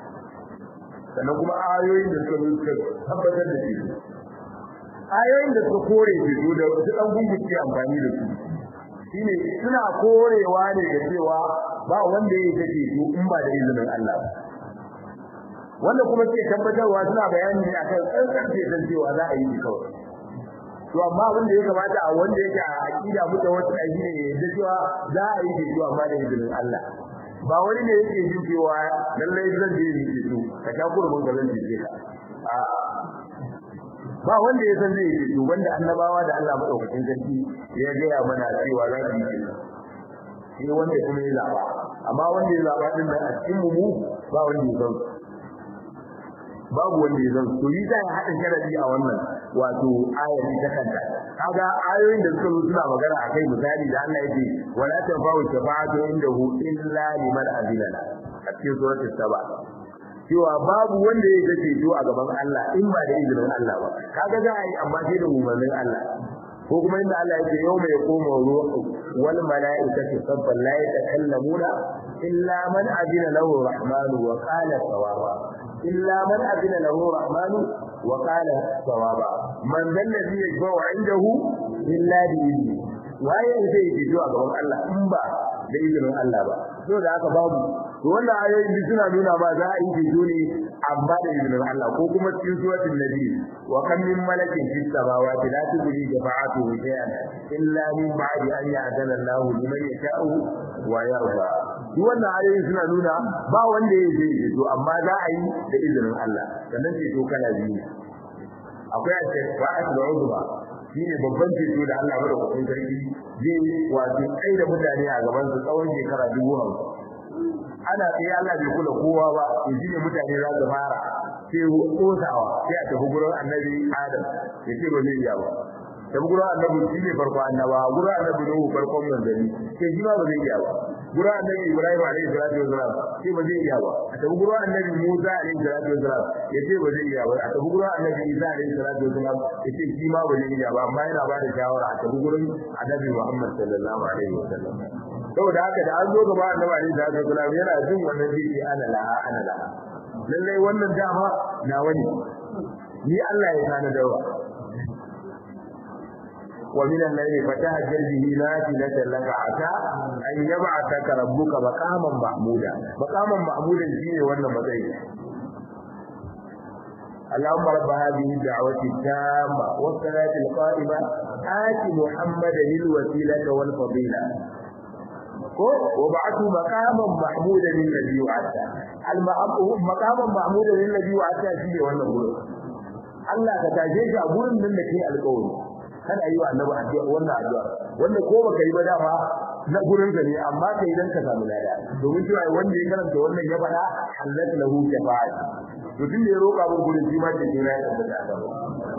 sannan kuma ayoyin da suka suka tabbatar da ceto ayoyin da suka kore ceto da su dan gunguce amfani da su shine suna korewa ne da cewa ba wanda ya yi ceto in ba da izinin Allah ba wanda kuma ke tabbatarwa suna bayani ne akan tsantsan ceton cewa za a yi kawai to amma abin da ya kamata a wanda yake a aqida muta wata aji ne da cewa za a yi ceto amma da izinin Allah ba wani ne yake jin cewa lallai zan je yi ceto ka ta gurbin ga zan je ka a ba wanda ya san zai yi ceto wanda annabawa da Allah madaukakin sarki ya gaya mana cewa za su yi ceto shi wanda kuma ya zaba amma wanda ya zaba din nan a cikin mu ba wanda ya san babu wanda ya zan to yi zai haɗa sharadi a wannan wato ayati ta kanta kaga ayoyin da suka zo suna magana akai misali da Allah yake wala tanfa'u shafa'atu indahu illa liman azina la a cikin suratul saba cewa babu wanda ya ga ceto a gaban Allah in ba da izinin Allah ba kaga za a yi amma sai da umarnin Allah ko kuma inda Allah yake yau mai koma ruhu wal mala'ikatu sabban la yatakallamuna illa man azina lahu rahmanu wa qala sawaba illa man azina lahu rahmanu wa qala sawaba man dal ladhi yashfa'u 'indahu illa bi idni waye zai yi zuwa gaban Allah in ba da izinin Allah ba so da haka babu to wannan ayoyin duk suna nuna ma za a yi fito ne amma da izinin Allah ko kuma cikin suratul nabi wa kam min malakin fis samawati la tujri jafa'atu shay'an illa min ba'di an ya'dana Allah liman yasha'u wa yarda duk wannan ayoyin suna nuna ba wanda ya yi fito amma za a yi da izinin Allah sannan ce to kala biyu akwai al-shafa'atul uzma shine babban ceto da Allah madaukakin sarki zai wato kai da mutane a gaban su tsawon shekara dubu hamsin ana tsaye Allah bai kula kowa ba to shine mutane za su fara sai kosawa sai a tafi gurin annabi Adam ya ce ba zai iya ba tafi gurin annabi shi ne farko annaba gurin annabi Nuhu farkon manzanni sai shi ma ba zai iya ba gurin annabi Ibrahim alaihi salatu wasalam sai ba zai iya ba a tafi gurin annabi Musa alaihi salatu wasalam ya ce ba zai iya ba a tafi gurin annabi Isa alaihi salatu wasalam ya ce shi ma ba zai iya ba amma yana ba da shawara a tafi gurin annabi Muhammad sallallahu alaihi wasallam saboda haka da an zo gaba annabi alaihi salatu wasalam yana jin wannan zai ana laha ana laha lallai wannan dama na wani ni Allah ya sana dawa ومن الليل فتهجر به نافلة لك عسى أن يبعثك ربك مقاما محمودا مقاما محمودا شيء wannan matsayi اللهم رب هذه الدعوة التامة والصلاة القائمة آت محمدا الوسيلة والفضيلة وبعثه مقاما محمودا للذي وعدته مقاما محمودا للذي وعدته شيء wannan gurin Allah ka tashe shi a gurin nan da kai alƙawari kada yi wa annabi addu'a wannan addu'a wanda ko baka yi ba dama na gurin ka ne amma kai idan ka samu lada domin cewa wanda ya karanta wannan ya faɗa halatu lahu shafa'a to tun da ya roƙa mun gurin shi ma ke kira ya tabbata a gaba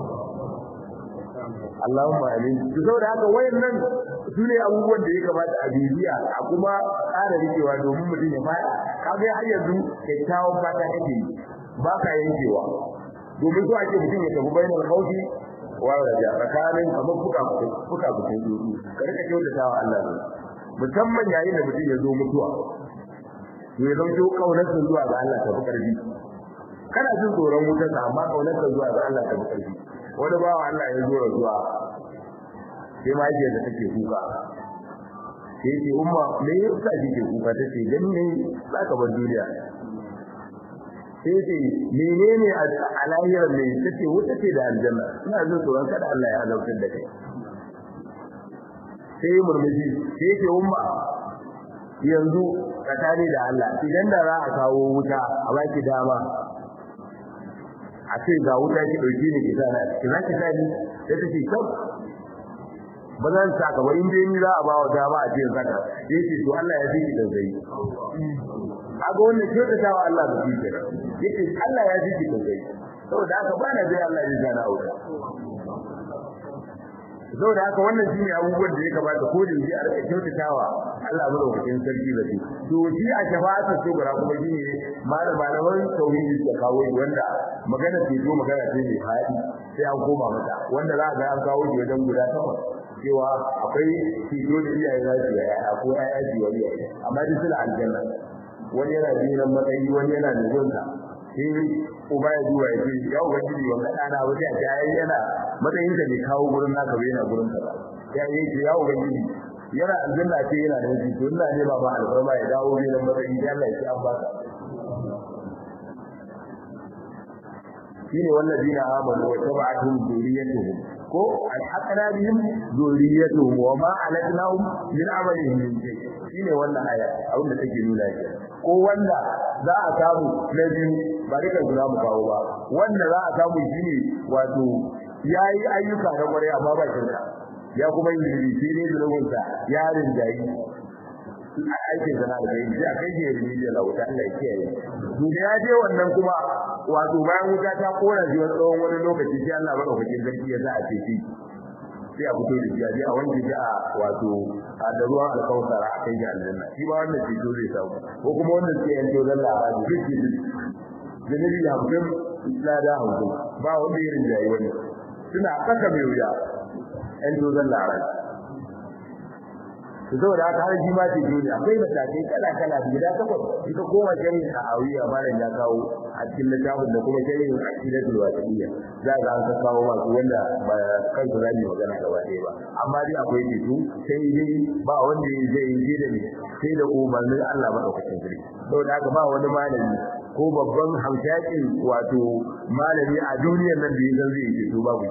Allahumma amin to saboda haka wayannan sune abubuwan da ya kamata a bibiya a kuma ƙara rikewa domin mutum ya fada kaga har yanzu kyakkyawan fata kake ba ka yankewa domin so ake mutum ya tafi bainal khawfi wa raja tsakanin kamar fuka fuka fuka dudu ka rika kyautata wa Allah ne musamman yayin da mutum ya zo mutuwa to ya zanto kaunar zuwa ga Allah ta fi karfi kana jin tsoron wutar amma kaunar zuwa ga Allah ta fi karfi wani bawa Allah ya zo zuwa sai ma yake da take kuka sai ce umma me yasa kike kuka tace dan ne zaka bar duniya sai ce menene a lahiyar ne tace wuta ce da aljanna ina jin tsoron kada Allah ya azabtar da kai sai murmushi sai ce umma yanzu tsakani da Allah idan da za a kawo wuta a baki dama a ce ga wuta ki dauke ni ki sana ki za ki sani sai ta ce kau ba zan saka ba in dai ni za a ba wa dama a cikin saka sai ce to Allah ya fiki da zai kaga wannan ke ta tawa Allah da fiki yace Allah ya fiki da zai saboda haka ba na zai Allah ya jana aure saboda haka wannan shine abubuwan da ya kamata ko da yake a rika kyautatawa Allah mu daukakin sarki da shi to shi a shafa'atu sugura kuma shine malam malaman tauhidi da kawo wanda magana ce zo magana ce mai fadi sai an koma mata wanda za ga an kawo shi wajen guda takwas cewa akwai fito da iyaye za su yi ko ƴaƴa su yi iyaye amma duk suna aljanna wani yana jiran matsayi wani yana da gonsa sai uba ya duba ya ce ya ubangiji wanda ɗana ba sai a ce ai yana matsayin ka ne kawo gurin naka bai yana gurin ka ba ya yi ce ya ubangiji yana aljanna ce yana da shi to ina ne ba ma alfarma ya dawo ne nan matsayi sai Allah ya ce an baka shine wallazina amanu wa tabi'atuhum dhurriyyatuhum ko alhaqna bihim dhurriyyatuhum wa ma alatnahum min amalihim min shay shine wannan aya abin da take nuna ke ko wanda za a samu na biyu ba duka guda mu kawo ba wanda za a samu shine wato yayi ayyuka na kware amma ba shirka ya kuma yi zuri ne zulubinsa ya rinjayi aikin sana da bai sai akai je ne da lauta Allah ya kiyaye to da ya je wannan kuma wato bayan wuta ta kora shi wani tsawon wani lokaci sai Allah baka fakin zarki ya sa a ce shi sai a fito da shi a je a wanke shi a wato a da ruwan alkawsara a kai ga aljanna shi ba wannan ceto zai samu ko kuma wannan sai yanto dan labari duk shi janabi hamsin lada hamsin ba wanda ya rinjaye wani suna kaka mai wuya yan dozan labari to saboda haka har jima ce dole akwai matakai kala kala guda takwas ita koma jami'in sa'awiya malam ya kawo a cikin littafin da kuma jami'in aqidatul wasiliya za ga an ka kawo masu wanda ba kansu za mu magana gaba ɗaya ba amma dai akwai titu sai dai ba wanda zai yi da ni sai da umarnin Allah madaukakin sarki saboda haka ba wani malami ko babban hamshakin wato malami a duniyar nan da ya zan zai yi babu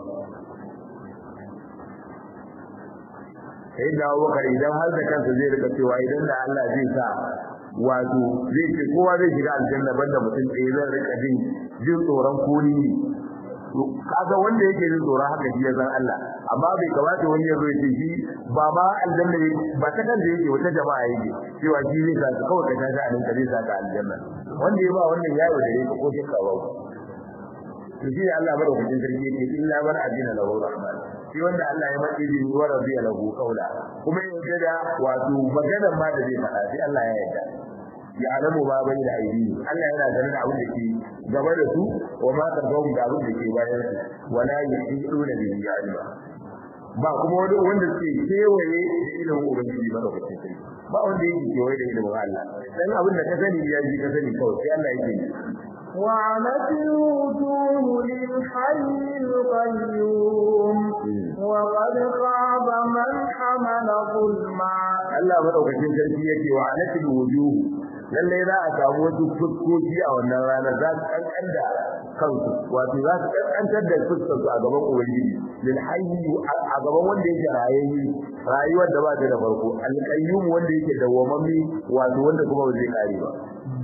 sai da Abubakar idan har da kansa zai rika cewa idan da Allah zai sa wato zai ce kowa zai shiga aljanna banda mutum ɗaya zan rika jin jin tsoron kuni kaga wanda yake jin tsoron haka shi ya san Allah amma bai kamata wani ya zo ya ce shi ba ma aljanna ba ta kan da yake wata jama'a yake cewa shi zai sa ka kawai ka tashi a nan ka zai sa ka aljanna wanda ya ba wannan yawo da yake ko shakka ba to shi Allah madaukakin sarki yake illa man adina lahu rahman shi wanda Allah ya mace ji wa rabbiya lahu qawla kuma yake da wato magana ma da zai faɗa sai Allah ya yarda ya alamu ba bai da aidi Allah yana ganin abin da ke gaba da su wa ma tarbawu da abin da ke bayan su wala yuhiduna bihi ilma ba kuma wani wanda ke kewaye da ilimin ubangiji madaukakin sarki ba wanda yake kewaye da ilimin Allah dan abin da ka sani ya ji ka sani kawai sai Allah yake وعنت الوجوه للحي القيوم وقد خاب من حمل ظلما Allah madaukakin sarki yake wa anatil wujuh lalle za a samu wasu fuskoki a wannan rana za su kankan da kansu wato za su kankantar da fuskar su a gaban ubangiji lil hayyi a gaban wanda yake rayayye rayuwar da ba ta da farko al qayyum wanda yake dawwamammi wato wanda kuma ba zai kare ba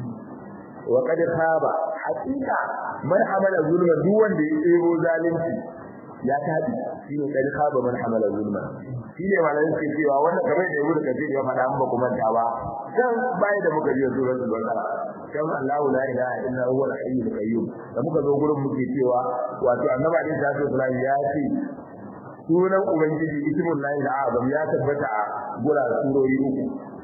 wa qad khaba haqiqa man hamala zulma duk wanda ya tsero zalunci ya tabi shine qad khaba man hamala zulma shine malamin ke cewa wannan kamar da Ibnu Kathir ya faɗa amma kuma ta ba dan bai da muka je suratul baqara kan Allah la ilaha illa huwa al-hayyul qayyum da muka zo gurin muke cewa wato annabi alaihi salatu wasallam ya ce sunan ubangiji ismul lahi al-azam ya tabbata a gura surori uku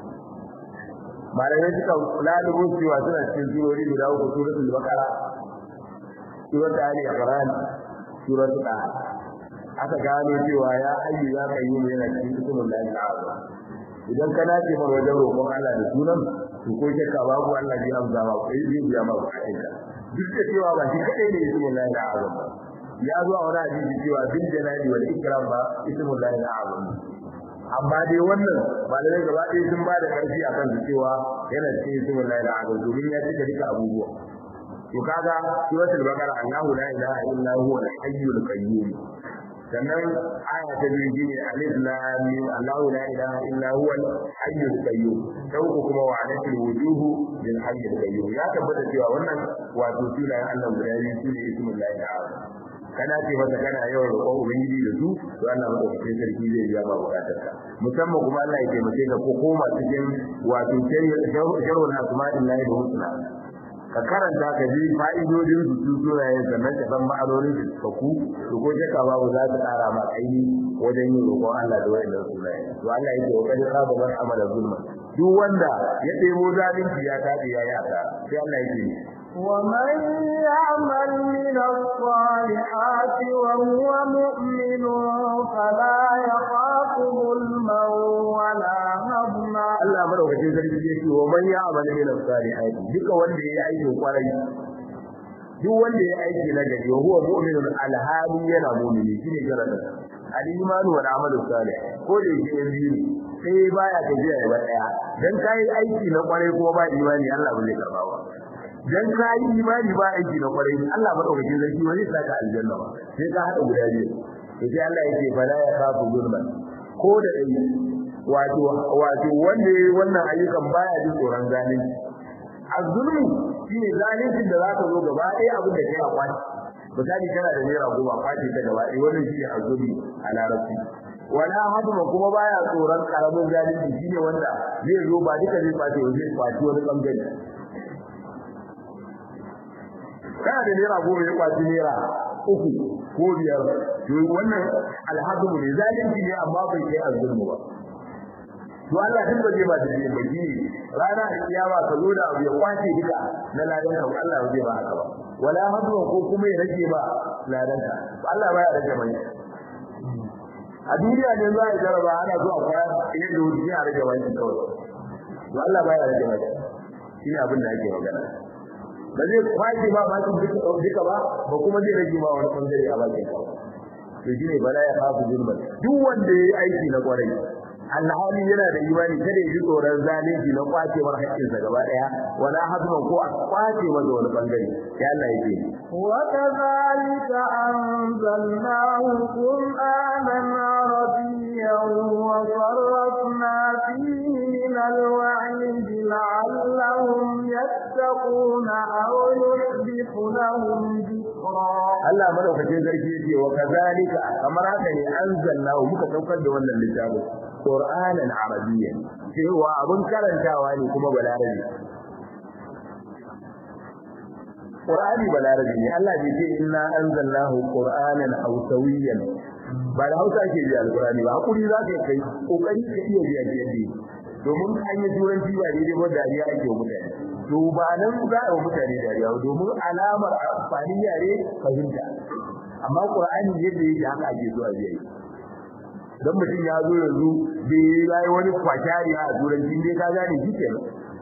malamai suka lalubo cewa suna cikin surori guda uku suratul baqara suratul ali imran suratul taha aka gano cewa ya hayyu ya qayyum yana cikin ismul lahi al-azam idan ka nace mar wajen roƙon Allah da sunan to ko shakka babu Allah zai amsa ma kai zai biya ma bukatunka duk da cewa ba shi kadai ne ismul lahi al-azam ya zo a wani hadisi cewa bil jalali wal ikram ba ismul lahi al-azam amma dai wannan malamai gaba ɗaya sun ba da ƙarfi a kan cewa yana cikin ismul lahi al-azam domin ya cika duka abubuwa to kaga suratul baqara Allahu la ilaha illa huwa al-hayyul qayyum sannan aya ta biyu shine alif lam mim Allahu la ilaha illa huwa al-hayyul qayyum dauku kuma wa alatil wujuhu lil hayyul qayyum ya tabbata cewa wannan wato sunayen Allah guda biyu sune ismul lahi al-azam kana ce masa kana yawan roƙon ubangiji da su to Allah madaukakin sarki zai biya ma bukatarka musamman kuma Allah ya taimake ka ko koma cikin wato sharhul asma'illahi da husna ka karanta ka ji fa'idodin su su sunayen sannan ka san ma'anonin su ka ku to ko shakka babu za ta ƙara ma kaini wajen yin roƙon Allah da wayannan sunaye to Allah yake wa kadi khaba man amala zulma duk wanda ya ɗebo zalunci ya tafi ya yata sai Allah yake ومن يعمل من الصالحات وهو مؤمن فلا يخاف ظلما ولا هضما Allah madaukakin sarki yake wa man ya'mal min as-salihati duka wanda yayi aikin kwarai duk wanda yayi aiki na gari wa huwa mu'minun alhali yana mu'mini shine sharadin al-imanu wal amalu salih ko da yake biyu sai baya tafiya da daya dan kai aiki na kwarai kuma ba imani Allah ba zai karba ba dan kai imani ba aiki na kwarai Allah madaukakin sarki wani saka aljanna ba sai ka hada guda biyu to sai Allah yake fala ya kafu zulman ko da dai wato wato wanda yayi wannan ayyukan baya jin tsoron zalunci azulmu shine zalincin da zaka zo gaba ɗaya abin da kai a kwaci misali kana da naira goma kwaci ta gaba ɗaya wannan shine azulmi a larabci wala haduma kuma baya tsoron karamin zalunci shine wanda zai zo ba duka zai kwace zai kwaci wani bangare kana da naira goma ya kwaci naira uku ko biyar to wannan alhadu ne zalunci ne amma bai kai azulmu ba to Allah duk ba zai ba da yin baki rana da kiyama ka zo da abu ya kwace duka na ladan ka Allah ba zai ba haka ba wala hadu ko kuma ya rage ba ladan ka Allah ba ya rage mai a duniya ne za a jaraba ana zuwa kwaya idan da wuce a rage mai kawai to Allah ba ya rage mai shi ne abin da ake magana ba zai kwace ba ba duka ba ba kuma zai rage ma wani bangare a bakin ka to shine bala ya kafu zulman duk wanda yayi aiki na kwarai alhali yana da imani kada ya ji tsoron zalunci na kwacewar haƙƙinsa gaba ɗaya wala hazman ko a kwace masa wani bangare ya Allah ya ce وكذلك أنزلناه قرآنا عربيا وصرفنا فيه من الوعيد لعلهم يتقون أو يحدث لهم ذكرا Allah madaukakin sarki yake wa kazalika kamar haka ne anzalnahu muka saukar da wannan littafin Qur'anan Arabiyyan cewa abun karantawa ne kuma balarabi Qur'ani balarabi ne Allah bai ce inna anzalnahu Qur'anan Hausawiyyan ba da Hausa ke biya Al-Qur'ani ba hakuri za ka kai kokari ka iya biya yadda domin an yi turanci ba daidai ba dariya ake wa mutane to ba nan za a wa mutane dariya domin alamar amfanin yare fahimta amma Qur'ani yadda yake haka ake zuwa biya dan mutum ya zo yanzu bai yayi wani kwakiyari a turanci dai ka gane shi kenan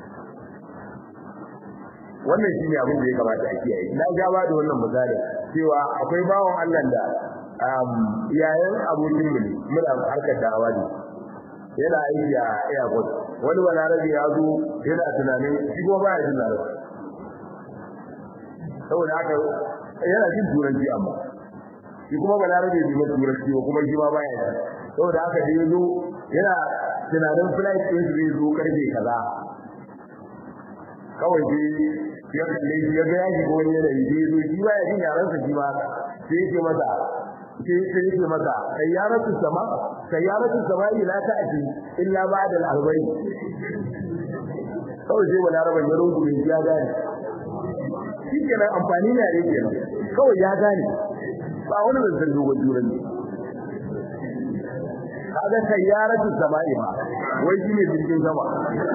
wannan shine abin da ya kamata a kiyaye na ga ba da wannan misali cewa akwai bawon Allah da yayin abokin mu muna harkar da'awa ne yana aiki a airport wani balarabe ya zo yana tunanin shi ko baya jin larabci saboda haka yana jin turanci amma shi kuma ba larabe bai mai turanci ba kuma shi ma baya da saboda haka da yazo yana tunanin flight din zai zo karfe kaza kawai dai ya kalle shi ya ga ya shiga wani yanayi da yazo shi baya jin yaran sa shi ma sai yake masa sai sai yake masa sayyaratu sama sayyaratu sama ila ta'ati illa ba'da al-arba'in kawai sai wani araban ya rungume ya gane shi kenan amfani ne yake kenan kawai ya gane ba wani zancen dogon turan ne kaga sayyaratu sama'i ba wai shi ne jirgin sama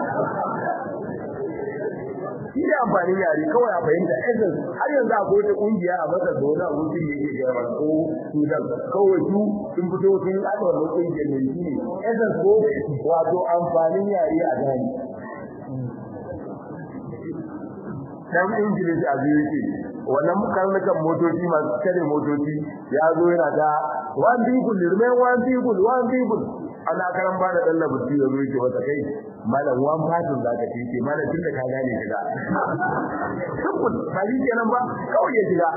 shi da amfani yare kawai a fahimta essence har yanzu a kowace kungiya a masar da wani abokin da yake gaba ko sudan kawai su sun fito sun haɗa wannan kungiyar ne shi ne essence ko wato amfanin yare a gani dan ingilis a biyu yake wannan karnukan motoci masu kare motoci ya zo yana da one people remain one people one people ana karan ba da dalla buci ya zo yake wata kai malam one person zaka ce ce malam tun da ka gane shiga tabbun ba shi kenan ba kawai ya shiga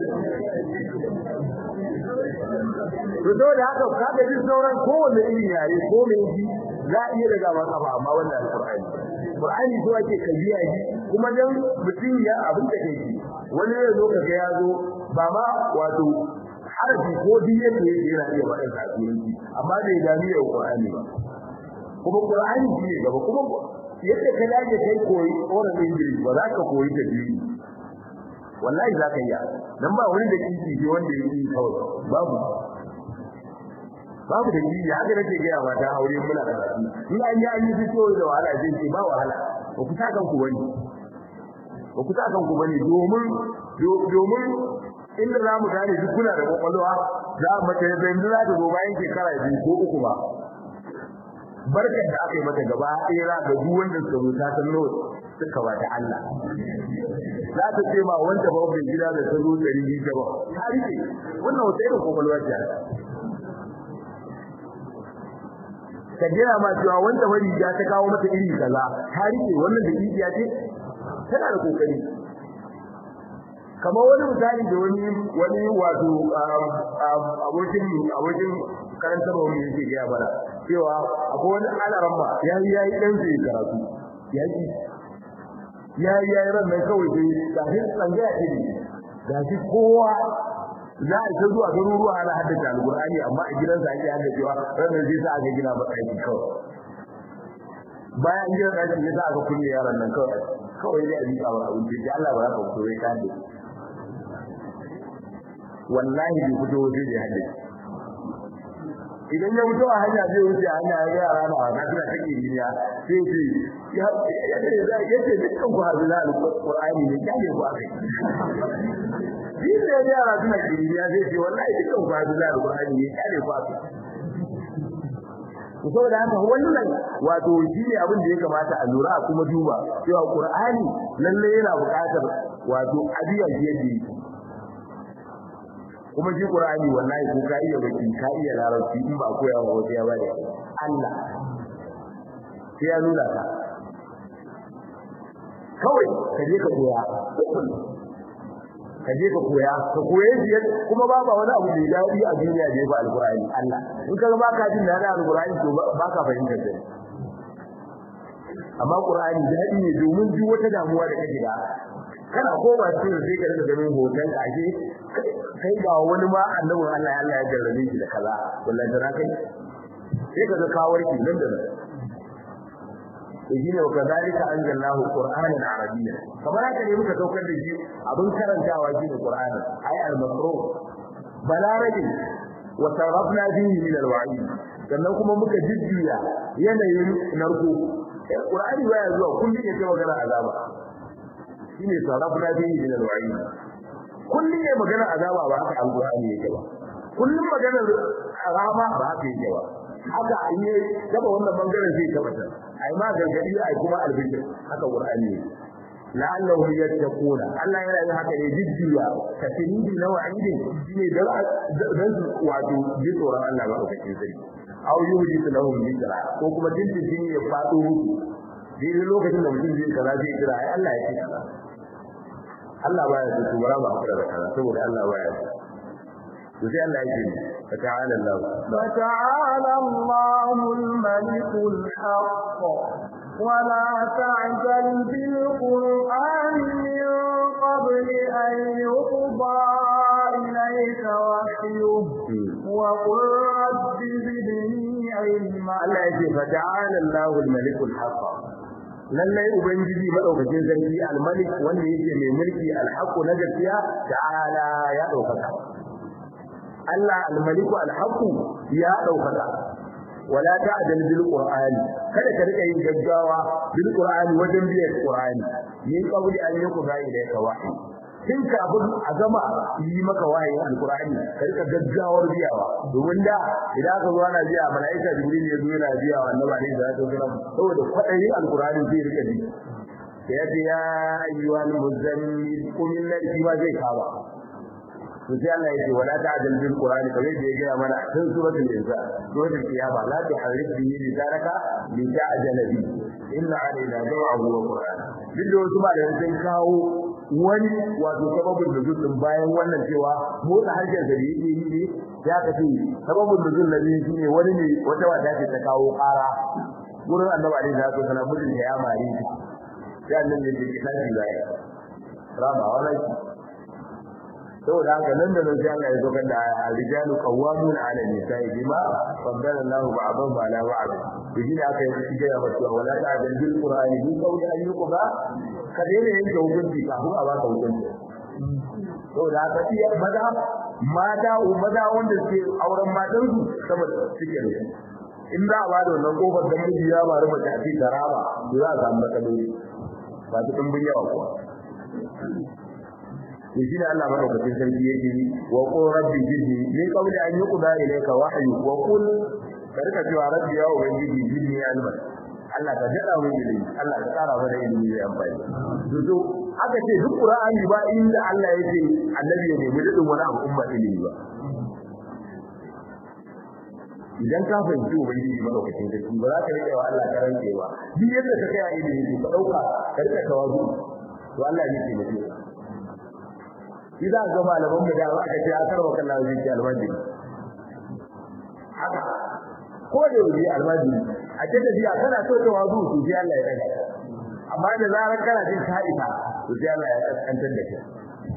to da haka kaga jin sauran kowanne irin yare ko me ji za a iya daga masa ba amma wannan alqur'ani qur'ani so ake kabiya ji kuma dan mutum ya abin da kai wani ya zo kaga ya zo ba ma wato harafi ko diye da yake yana iya faɗin kasuwanci amma bai dami da qur'ani ba kuma qur'ani shi ne gaba kuma yadda ka dage kai koyi oral english ba za ka koyi tajwidi wallahi za ka iya dan ba wani da kinki shi wanda yake kawai babu babu da ji haka nake ga yawa ta aure muna da in an yi an yi fito da wahala zai ce ba wahala ba ku ta kanku bane ba ku ta kanku bane domin domin inda za mu gane duk kuna da kwakwalwa za mu mace da yanzu za ta zo bayan shekara biyu ko uku ba barkar da aka yi mata gaba ɗaya za ga duk wanda suka zo ta san nawa suka ba ta Allah za ta ce ma wanda ba mai gida da ta zo ɗari biyu ta ba ta rike wannan wata irin kwakwalwa ce ka jira ma cewa wanda wani ya ta kawo mata iri kaza ta rike wannan da kidiya ce tana da kokari kamar wani misali da wani wani wato abokin abokin karanta ba wani yake ga bara cewa akwai wani alaramma yayi yayi dan sai karatu yayi yayi yayi ran nan kawai dai da hin tsangaya ce ne da shi kowa za a ta zuwa garuruwa ana haddace alqur'ani amma a gidansa ake haddacewa ranar zai sa aka gina masa aiki kawai bayan gina ɗakin ya sa aka kulle yaran nan kawai kawai dai a jika wa abinci sai Allah ba za ka fito ya ka haddace wallahi bai fito waje da haddace idan ya fito a hanya zai wuce a hanya ya ga yara na wasa suna ta kimiyya sai ce ya ce dukkan ku hazu na alqur'ani ne kyale ku akai shi ne yara suna kimiyya zai ce wallahi dukkan ku hazu na alqur'ani ne kyale ku akai to saboda haka wannan wato shi ne abin da ya kamata a lura kuma duba cewa qur'ani lalle yana buƙatar wato abiya yadda yake kuma shi Qur'ani wallahi ko ka iya baki ka iya larabci in ba koya wa wata ya bada Allah sai ya nuna ka kawai ka je ka koya ka je ka koya ka koye shi kuma ba ba wani abu da dadi a duniya da ya ba alqur'ani Allah in ka ga baka jin dadi alqur'ani to baka fahimta sai amma qur'ani dadi ne domin duk wata damuwa da kake da kana koma cikin sai ka daga ganin hoton ka ake kai ga wani ma annabin Allah Allah ya jarrabe shi da kaza wallahi da kai sai ka ga kawar ki nan da nan yajina wa kadhalika anzalnahu qur'anan arabiyya kamar haka ne muka saukar da shi abin karantawa shi da qur'ani ay al-maqru balarabi wa sarrafna fihi min al-wa'id sannan kuma muka jijjiya yanayin narko qur'ani baya zuwa kullum yake magana azaba shine sarrafna fihi min al-wa'id kullum ne magana azaba ba haka alqur'ani yake ba kullum magana rama ba haka yake ba haka in yi taba wannan bangaren zai tabbata ai ma gargadi ai kuma albishir haka qur'ani yake la'allahum yattaquna Allah yana yin haka ne jiddiya tafsiri na wa'idi shine dan dan wato ji tsoron Allah ba kake sai aw yuhdi lahum dhikra ko kuma dindin ya fado musu dai lokacin da mutum zai kaza zai kira ai Allah ya ce kaza Allah baya so to bara mu hakura da kaza saboda Allah baya so to sai Allah yake fa ta'ala Allah فتعالى الله الملك الحق ولا تعجل بالقرآن من قبل أن يقضى إليك وحيه وقل رب زدني علما Allah yake fa ta'ala Allah al-malik al-haq lallai ubangiji madaukakin sarki al-malik wanda yake mai mulki al-haq na gaskiya ta'ala ya daukaka Allah al-malik al-haq ya daukaka wala ta'dal bil qur'ani kada ka rika yin gaggawa bil qur'ani wajen biyar qur'ani min qabli an yuqda ilayka wahyi tun kafin a gama yi maka wahayin alqur'ani ka rika gaggawar biyawa domin da idan aka zo ana biya malaika jibril ya zo yana biya wa annabi alaihi salatu wasallam saboda kwadayin alqur'ani zai rika bi ya ce ya ayyuhal muzammil qum lillahi ma zai kawa to sai Allah yake wala ta'dal bil qur'ani kamar da ya gaya mana a cikin suratul insa suratul qiyama la tuharrik bihi lisanaka li ta'jala bi inna alaina jam'ahu wa qur'an duk da wasu malamai sun kawo wani wato sababin nuzul din bayan wannan cewa motsa harshen da yake yi ne ya kace sababin nuzul na biyu shine wani ne wata wata ce ta kawo ƙara gurin annabi alaihi salatu wasallam mutum ya mari sai annabi ya ce kashi zai rama wannan saboda haka nan da nan sai Allah ya zo kan da rijalu qawwamun 'ala nisa'i bima faddala Allahu ba'dahum 'ala ba'd to shi aka yi shi ga wato wala ta'dil bil qur'ani bi qawli an yuqba ka daina yanke hukunci kafin a baka hukunci saboda haka iya maza mata maza wanda suke auren matan su saboda suke da in za a bada wannan kofar da miji ya bari mace a cikin karama to za a samu matsaloli ba su dimbin yawa kuwa to shi ne Allah madaukakin sarki yake wa qul rabbi jidni min qawli an yuqda ilayka wahyu wa qul karka cewa rabbi ya ubangiji jidni alma Allah ka jada mu ilimi Allah ka tsara mana ilimi mai amfani to to aka ce duk qur'ani ba inda Allah yake annabi ya nemi dadin wani abu umma ilimi ba idan ka fahimci ubangiji madaukakin sarki ba za ka rike wa Allah karance ba duk yadda ka kai a ilimi to ka dauka ka rika tawazu to Allah ne ke mutum shi za ga malaman mu da aka ce akar wa kallahu zai ce almajiri haka ko da yau almajiri a ce da biya kana so ta wazu to sai Allah ya daga amma da zarar kana jin sa'ida to sai Allah ya kantar da kai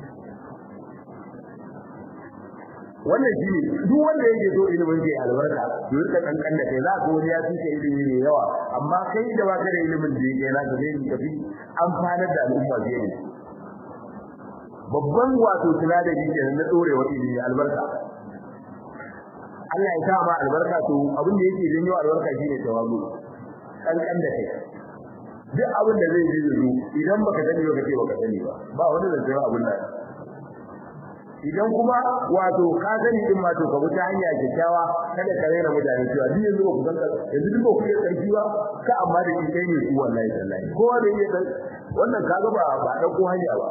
wannan shi ne duk wanda yake so ilimin ke albarka to rika kankan da kai za ka wani ya tuke ilimi ne yawa amma kai da ba ka da ilimin da yake na ka zai tafi amfanar da al'umma zai ne babban wato sinadari kenan na dorewa ilimi albarka Allah ya sa ma albarka to abin da yake janyo albarka shine tawazu kankan da kai duk abin da zai yi zuwa idan baka sani ba kace baka sani ba ba wani da zai abin nan idan kuma wato ka sani din ma to ka bi ta hanya kyakkyawa kada ka rena mutane cewa duk yanzu ba ku san yanzu duk ba ku yi karfi ba ka amma da kai ne ku wallahi tallahi kowa da yake wannan kaga ba ba dauko hanya ba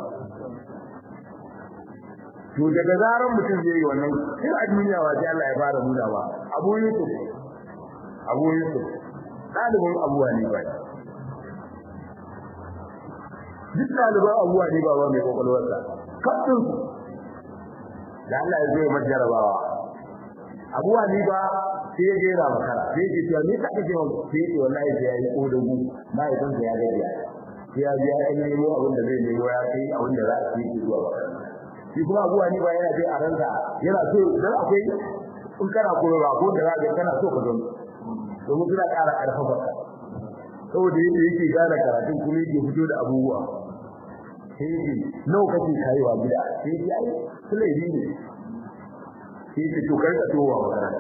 to daga zaran mutum zai yi wannan sai a duniya wa Allah ya fara nuna ba Abu Yusuf Abu Yusuf dalibin Abu Hanifa duk dalibin Abu Hanifa ba mai kokolwarsa kafin da Allah ya zo ya majarabawa Abu Hanifa sai ya jera makara sai ya ce to me ka kace wannan sai ya ce wallahi sai ya yi kodagu mai san ya gajiya sai ya biya ya nemo abin da zai nemo ya kai abin da za a yi zuwa makaranta shi kuma abuwa ni ba yana dai a ranka yana so dan akwai in kana koyo ba ko da zaka kana so ka don domin suna ƙara ƙarfafa ka saboda yadda yake gane karatun kuma yake fito da abubuwa sai yake nawa kake kaiwa gida sai yake ai sulai ne sai yake to karka towa makaranta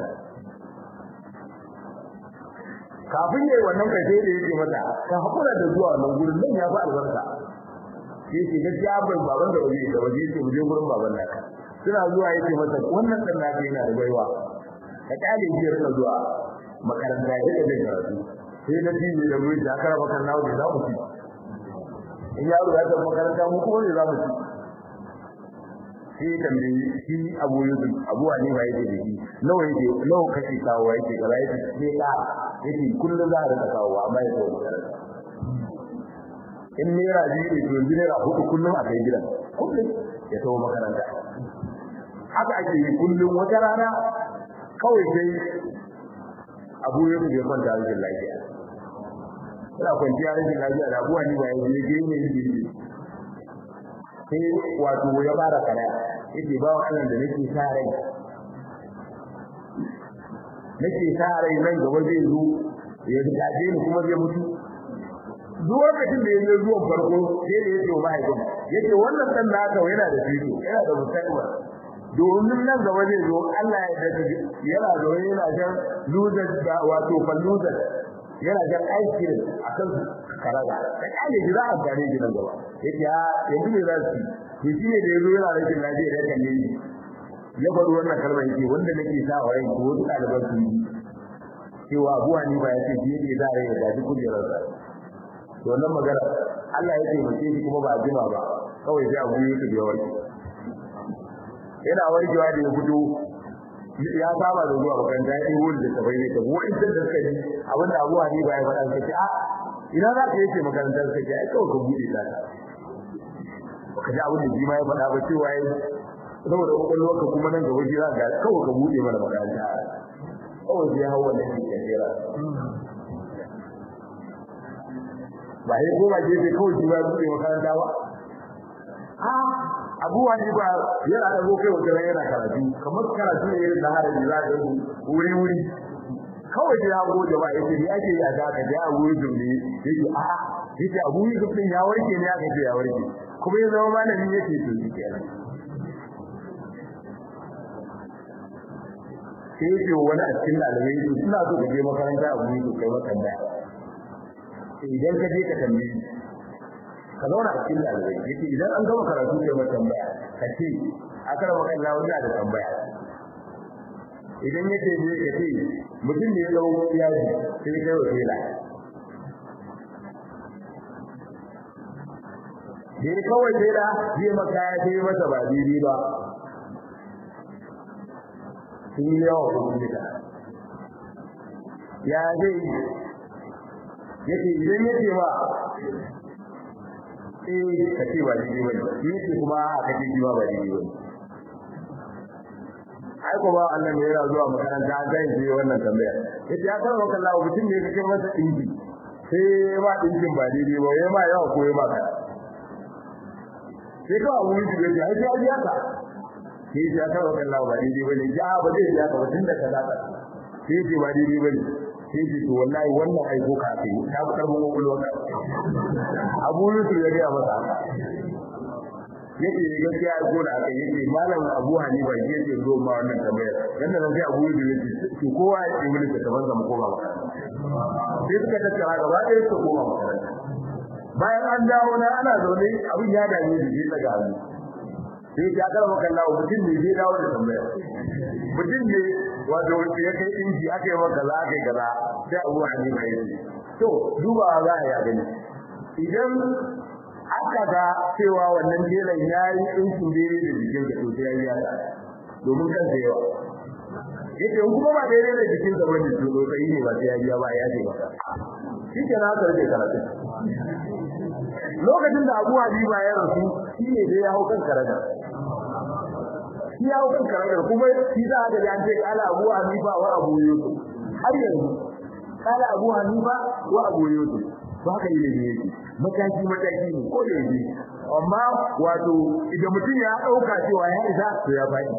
kafin yayi wannan kai sai da yake mata ka hakura da zuwa wannan gurin nan ya fi albarka sai ce gaskiya bai baban da waje da waje ce muje gurin baban naka suna zuwa yace masa wannan dan naka yana da baiwa ka kale shi rika zuwa makaranta ya rika jin karatu sai da tiji da mu da aka raba kan nawo da za mu ci in yaro ya tafi makaranta mu kuma ne za mu ci sai tambayi shi Abu Yusuf Abu Hanifa yake da shi nawa yake nawa kake kawo yake kaza yake sai ka yake kullum za a rika kawo amma yake makaranta in naira biyu ne to yanzu naira hudu kullum a kai gidan kullum ya tawo makaranta haka ake yi kullum wata rana kawai sai abu ya ya kwanta rashin lafiya ina kwanciya rashin lafiya da abuwa ni ba ya je je ne yake sai wato ya fara kana yake ba wa Allah da nake sa rai nake sa rai nan gaba zai zo ya gaje ni kuma zai mutu duk lokacin da ya zuwa farko sai da yake wa mahaifin yake wannan dan naka yana da fito yana da musamman domin nan gaba zai zo Allah ya daga yana zo yana jan luzar da wato falluzar yana jan aiki a kan karaga da kale jira a gare gidan gaba yake ya yanzu ne za su to shi ne da yazo yana rashin lafiya da kan yi ya bar wannan kalmar yake wanda nake sa wa rai ko wasu ɗaliban su yi cewa abuwa ni ba ya ce shi yake za a yi da duk kujerar sa to wannan magana Allah ya taimake shi kuma ba a jima ba kawai sai abu yi su da warke yana warkewa da ya fito ya saba da zuwa makaranta ya yi wuri da tabai ne ta wani da da suka ji abinda abuwa ni ba ya faɗa suka ce a ina za ka yace makarantar suka ce ai kawai ka buɗe ta baka ji abin da ji ma ya faɗa ba cewa ya saboda kwakwalwarka kuma nan gaba jira ga kawai ka buɗe mana makaranta kawai sai hau wannan shi kajera ba sai koma gefe kawai shi ba buɗe makaranta ba a abuwa ne ba yana da kai wata yana karatu kamar karatu ne irin na haraji za ka yi wuri wuri kawai sai ya goje ba yace ni ake yi a zaka da abu yusuf ne yake a yace abu yusuf din ya warke ne aka ce ya warke kuma ya zama malami yake to shi kenan sai yake wani a cikin ɗalibai to suna so ka je makaranta abu yusuf kai makanda idan ka je ka tambaye ka zauna a cikin ɗalibai yake idan an gama karatu kai ma tambaya ka ce a kara makalla wani da tambaya idan ya ce ne ka ce mutum ne ya zama yaji sai kai wa tela da ya kawai tela zai maka ya ce masa ba daidai ba sun yi yawa kudin nika ya zai yake idan ya ce ba eh ka ce ba daidai ba ne yake kuma a ka ce ba ba daidai ba ne ai ko ba Allah ne yana zuwa makaranta an ga shi wannan tambaya yace ya karɓa kallon Allah mutum ne kake masa dinki sai ba dinkin ba daidai ba yayi ma yawa ko yayi ma ka sai ka abu shi gaji ai sai ya ka sai ya karɓa kallon Allah ba daidai ba ne ja ba zai ya ka mutun da kaza ka sai ce ba daidai ba ne sai ce to wallahi wannan ai ko ka kai ta fi karɓar kokolwa ka abu Yusuf ya ga masa yake gaskiya ko da aka yake malam Abu Hanifa yake zo ma wannan tambayar dan nan sai Abu Yusuf yake to kowa ya yi mulki ta banza mu koma makaranta sai suka tattara gaba ɗaya su koma makaranta bayan an dawo na ana zaune abin ya dame ni sai daga hannu sai ya karama kallawa mutum ne zai dawo da tambayar mutum ne wato ya kai inji aka yi maka za aka yi kaza sai Abu Hanifa yake to duba za a yi gani idan aka ga cewa wannan jelan ya yi ɗinkin daidai da jikin ka to sai ya yi domin kan da yawa yake in kuma ba daidai da jikin ka bane to to sai ne ba sai ya biya ba ya ce maka shi ke na karbe karatu lokacin da Abu Habiba ya rasu shi ne dai ya hau kan karaga shi ya hau kan karaga kuma shi za a ga an ce kala Abu Habiba wa Abu Yusuf har yanzu kala Abu Hanifa wa Abu Yusuf to haka yi ne yake mataki mataki ne ko da yake amma wato idan mutum ya dauka cewa ya isa to ya faɗi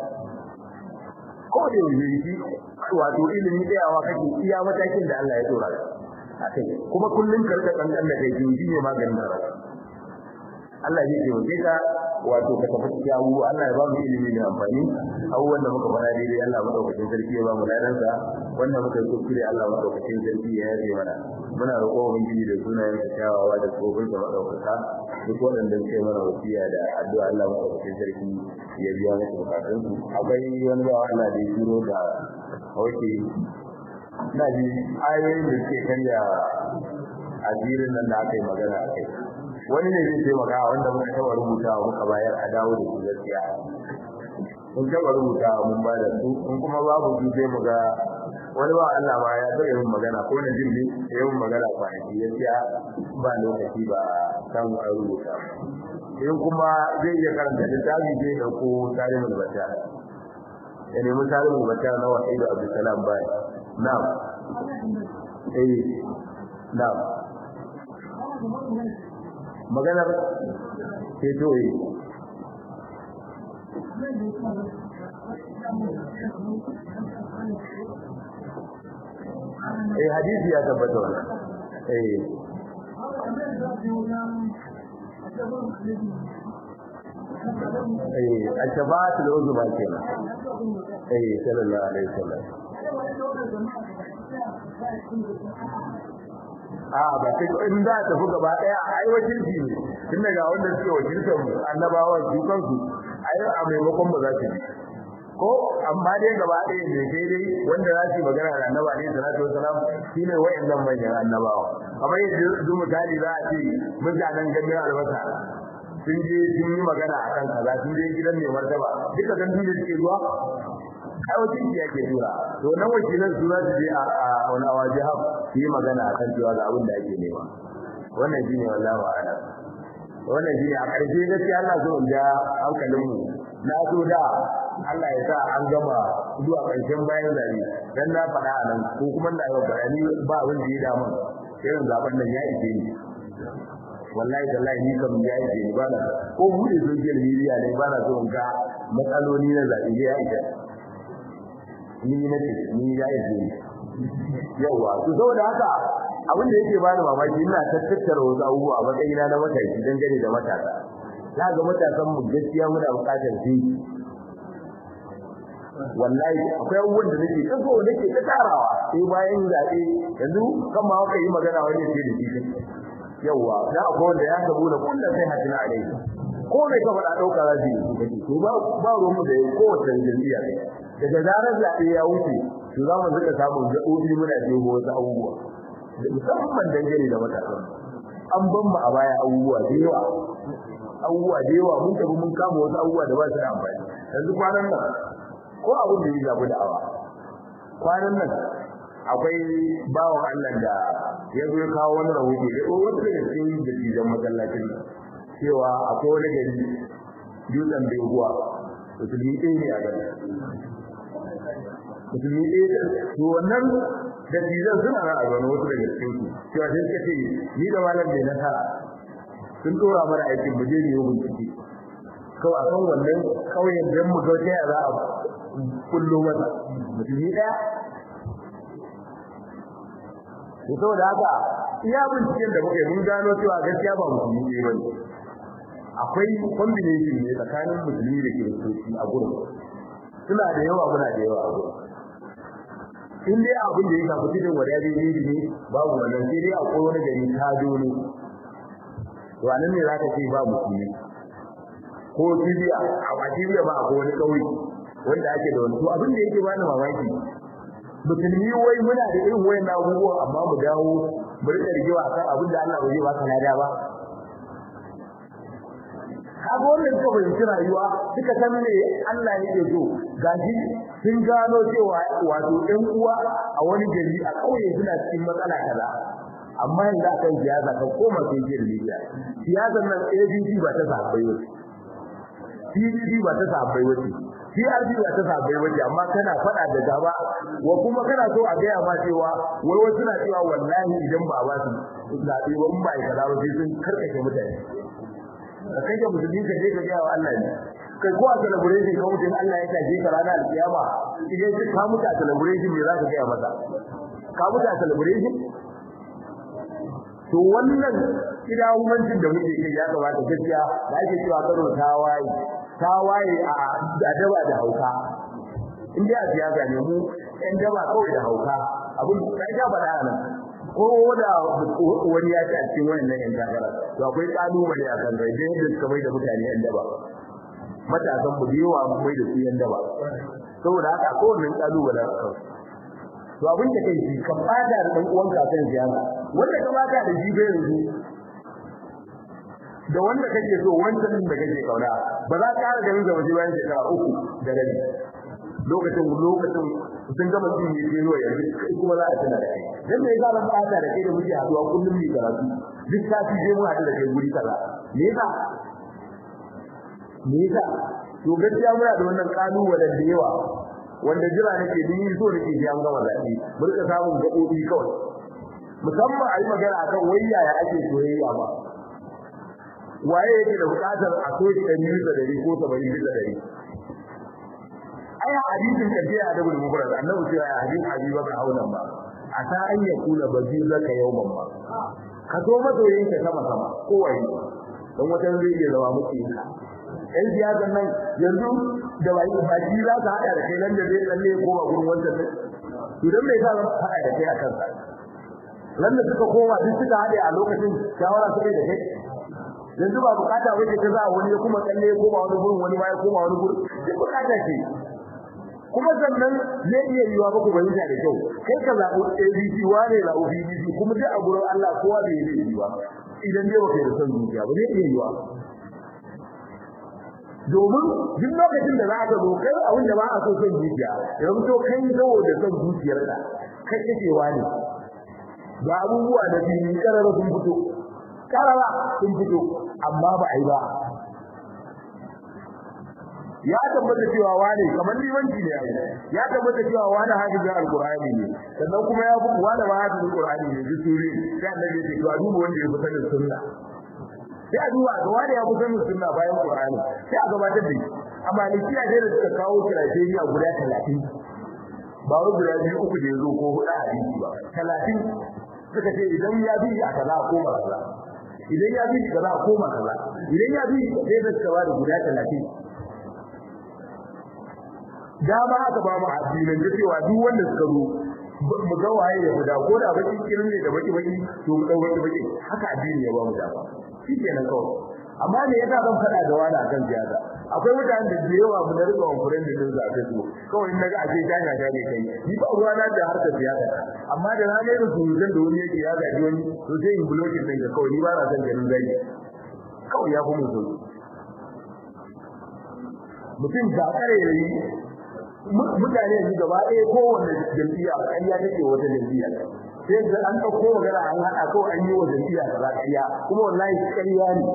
ko da yake wato ilimi tsayawa kake iya matakin da Allah ya dora akai kuma kullun karka kankan da kai ji ne maganin karatu Allah ya ce wace ka wato ka tafi cikin abu Allah ya ba mu ilimi da amfani abubuwan da muka fara daidai Allah madaukakin sarki ya ba mu ladan sa wanda muka yi kuskure Allah madaukakin sarki ya yaje mana muna roƙo ubangiji da sunayen sa kyawawa da tsofin da madaukaka duk wanda suke mana wasiya da addu'a Allah madaukakin sarki ya biya musu bukatun su akwai wani ba Allah da ya turo da hauke na ji ayoyin da suke karya asirin nan da aka yi magana a kai wani ne zai taimaka wanda muka taba rubuta muka bayar a dawo da su gaskiya mun taba rubuta mun ba da su in kuma babu su sai mu ga wani ba Allah ma ya taba yin magana ko na jin ne ya yi magana kwanaki gaskiya ba lokaci ba samu a rubuta in kuma zai iya karanta littafi zai dauko tarihin bata ya nemi tarihin bata na wahidu abdulsalam bai na'am eh na'am maganar ceto yi eh hadisi ya tabbata wannan eh eh al-shafa'atu al-uzma kenan eh sallallahu alaihi wasallam a ba sai in da tafi gaba daya ai wakilci ne tun daga wanda suke wakiltar annabawan su kansu ai a maimakon ba za su yi ko amma dai gaba ɗaya ne sai dai wanda za su magana da annaba ne salatu wasalam shine wayannan manyan annabawa kamar yadda duk misali za a ce mutanen ganin albasa sun je sun yi magana akan kaza sun je gidan mai martaba duka gan dole suke zuwa ai wakil ya ke tura to nan wakilan su za su je a wani awaji ha su yi magana akan cewa ga abin da ake nema wannan shine wallahi wa'ala wannan shine a ƙarshe gaskiya Allah so in ja hankalinmu na so da Allah ya sa an gama zuwa ƙarshen bayan zabe dan na faɗa a nan ko kuma na yau bayani ba wanda ya damu irin zaben nan ya ise ni wallahi tallahi ni kam ya ise ni ba na ko bude social media ne ba na so in ga matsaloli na zabe ya ise ni na ce ni ya ise ni yawa to saboda haka abin da yake bani mamaki ina tattara wasu abubuwa a matsayina na matashi dangane da matasa za ga matasan mu gaskiya muna buƙatar su wallahi akwai abubuwan da nake ta so nake ta tarawa sai bayan zaɓe yanzu kan ma haka yi magana wani sai da shi yawa da akwai wanda ya sabu da kullum sai hadin alai ko mai ka faɗa ɗauka za su yi to ba ba ruwan mu da kowace jam'iyya daga zarar zaɓe ya wuce to za mu rika samun gaɓoɓi muna jego wasu abubuwa musamman dangane da matasan an ban mu a baya abubuwa da yawa abubuwa da yawa mun tafi mun kama wasu abubuwa da ba su da amfani yanzu kwanan nan ko abin da ya zabi da awa kwanan nan akwai bawan Allah da ya zo ya kawo wani rahoto da wasu daga cikin dattijan masallacin cewa akwai wani gari dutsen beguwa musulmi ɗaya ne a gari musulmi ɗaya to wannan dattijan suna nan a zaune wasu daga cikin su cewa sai suka ce ni da malam mai nasara sun dora mana aikin mu je ne yi bincike kawai a kan wannan kauyen don mu ga ta za a kullo masa mutumi daya to saboda haka iya binciken da muke mun gano cewa gaskiya ba musulmi ne bane akwai combination ne tsakanin musulmi da kiristoci a gurin suna da yawa muna da yawa a gurin in dai abin da ya shafi cikin wadari ne ne babu wannan sai dai akwai wani gari kado ne to anan ne zaka ce ba musulmi ko Libya a Libya ba akwai wani kauye wanda ake da wani to abin da yake bani mamaki musulmi wai muna da irin wayan abubuwa amma mu dawo mu rika rigewa akan abin da Allah bai ba ka lada ba kaga wannan suka fahimci rayuwa suka san me Allah yake so gaji sun gano cewa wato ɗan uwa a wani gari a kauye suna cikin matsala kaza amma yanzu akan siyasa kan koma sai jin Libya siyasar nan ABD ba ta sahabbai ba PDP ba ta sahabbai ba PRP ba ta sahabbai ba amma kana fada da gaba wa kuma kana so a gaya ma cewa wai wasu na cewa wallahi idan ba ba su zabe ba in ba ya kaza ba sai sun karkace mutane ka kai ga musulmi ka je ka ga wa Allah ne kai ko a celebration ka mutum Allah ya taje ka ranar alkiyama idan ka mutu a celebration me za ka gaya masa ka mutu a celebration to wannan kidahumancin da muke kai ya kamata gaskiya da ake cewa karo tawaye tawaye a daba da hauka in dai a siyasa ne mu ɗan daba kawai da hauka abin da ya faɗa nan ko da wani ya ci a cikin wannan yan takara to akwai kalubale a kan rai dai da suka mai da mutane yan daba matasan mu da yawa mai da su yan daba saboda haka ko wannan kalubale a kan to abin da kai ka fada da dan uwan ka kan siyasa wanda ka baka da shi bai yanzu da wanda kake so wanda din da kake kauna ba za ka ƙara ganin zama bayan shekara uku da rabi lokacin lokacin sun gama cin yi ke zuwa yanzu kai kuma za a tuna da kai dan me yasa ban fada da kai da muke haduwa kullum mu karatu duk sati je mu haɗu da kai guri kaza me yasa me yasa to gaskiya muna da wannan kalubalen da yawa wanda jira nake ni so nake ji an gama zaɓe mu rika samun gaɓoɓi kawai musamman a yi magana akan wayya ya ake soyayya ba waye yake da buƙatar a so shi ɗari bisa ɗari ko saba'in bisa ɗari ai hadisin kaje a dabu da mubarak annabi cewa ya hadin habiba ka haulan ba a ta an ya kula bazi zaka yawman ba ka so masoyin ka sama sama kowaye dan wata zai iya zama muke ka ɗan siyasan nan yanzu da bai baki za ka haɗa da kai nan da zai tsalle ko ba gurin wancan ne to dan me yasa zan haɗa da kai a kansa nan da suka koma duk suka haɗe a lokacin shawara suka yi da kai yanzu ba bukata wace ta za wani ya kuma tsalle ko ba wani gurin wani ba ya koma wani gurin duk bukata ce kuma sannan zai iya yiwa ba ku bayyana da kyau kai ka zaɓi ABC wane zaɓi BBC kuma duk a gurin Allah kowa bai yi yiwa idan dai ba kai da son zuciya ba zai iya yiwa domin duk lokacin da za ka zo kai abin da ba a so son zuciya yanzu to kai saboda son zuciyarka kai kake wani ga abubuwa da biyu karara sun fito karara sun fito amma ba a yi ba ya tabbata cewa wane kamar limanci ne yayi ya tabbata cewa wane hafizin alqur'ani ne sannan kuma ya fi wane ma hafizin alqur'ani ne dusuri sai annabi ya ce to a duba wanda ya fi sanin sunna sai a duba ga wane ya fi sanin sunna bayan qur'ani sai a gabatar da shi amma likiya dai da suka kawo criteria guda 30 ba wai guda biyu uku da yazo ko huɗu a hadisi ba 30 suka ce idan ya bi a kaza ko ba kaza idan ya bi kaza ko ba kaza idan ya bi sai da suka ba da guda 30 dama aka ba mu addinin da cewa duk wanda suka zo mu ga waye ya guda ko da baki kirin ne da baki baki to mu dau baki baki haka addini ya ba mu dama shikenan kawai amma me yasa zan fada da wani akan siyasa akwai mutanen da da yawa mu da rika wankuren da din zafe su kawai naga a ce janya ta ne kai ni ba ruwa na da harkar siyasa amma da na ne su zan da wani yake ya gaji wani to sai in blocking din ka kawai ni ba na san ganin zai kawai ya kuma so mutum da kare yayi mutane yanzu gaba ɗaya kowanne jam'iyya ƙarya take wata jam'iyya sai da an ɗauko magana an haɗa kawai an yi wa jam'iyya kaza ƙarya kuma wallahi ƙarya ne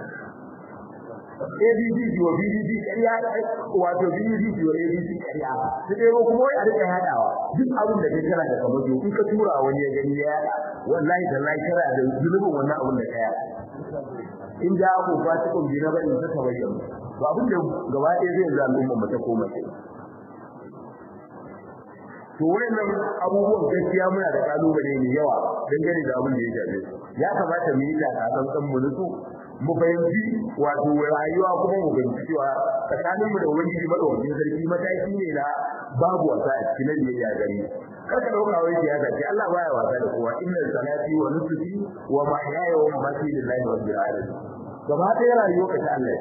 ABD wa BDD ƙarya wato BDD wa ABD ƙarya su ɗero kuma wai a rika haɗawa duk abin da kai kana da kamar in ka tura wani ya gani ya yaɗa wallahi tallahi kana da zulubin wannan abin da ka yaɗa in da ku fasikun bi na bari ta tabayyana to abin da gaba ɗaya zai zama al'umma mata koma sai to wayannan abubuwan gaskiya muna da kalubale ne yawa dangane da abin da ya shafe ya kamata mu yi da kasan mu nutsu mu fahimci wato rayuwa kuma mu fahimci cewa tsakanin mu da ubangiji madaukakin sarki mataki ne na babu wasa a cikin biyayya gare kar ka dauka wai siyasa ce Allah baya wasa da kowa inna salati wa nusuki wa mahyaya wa mamati lillahi rabbil alamin gaba ɗaya rayuwa ka ta Allah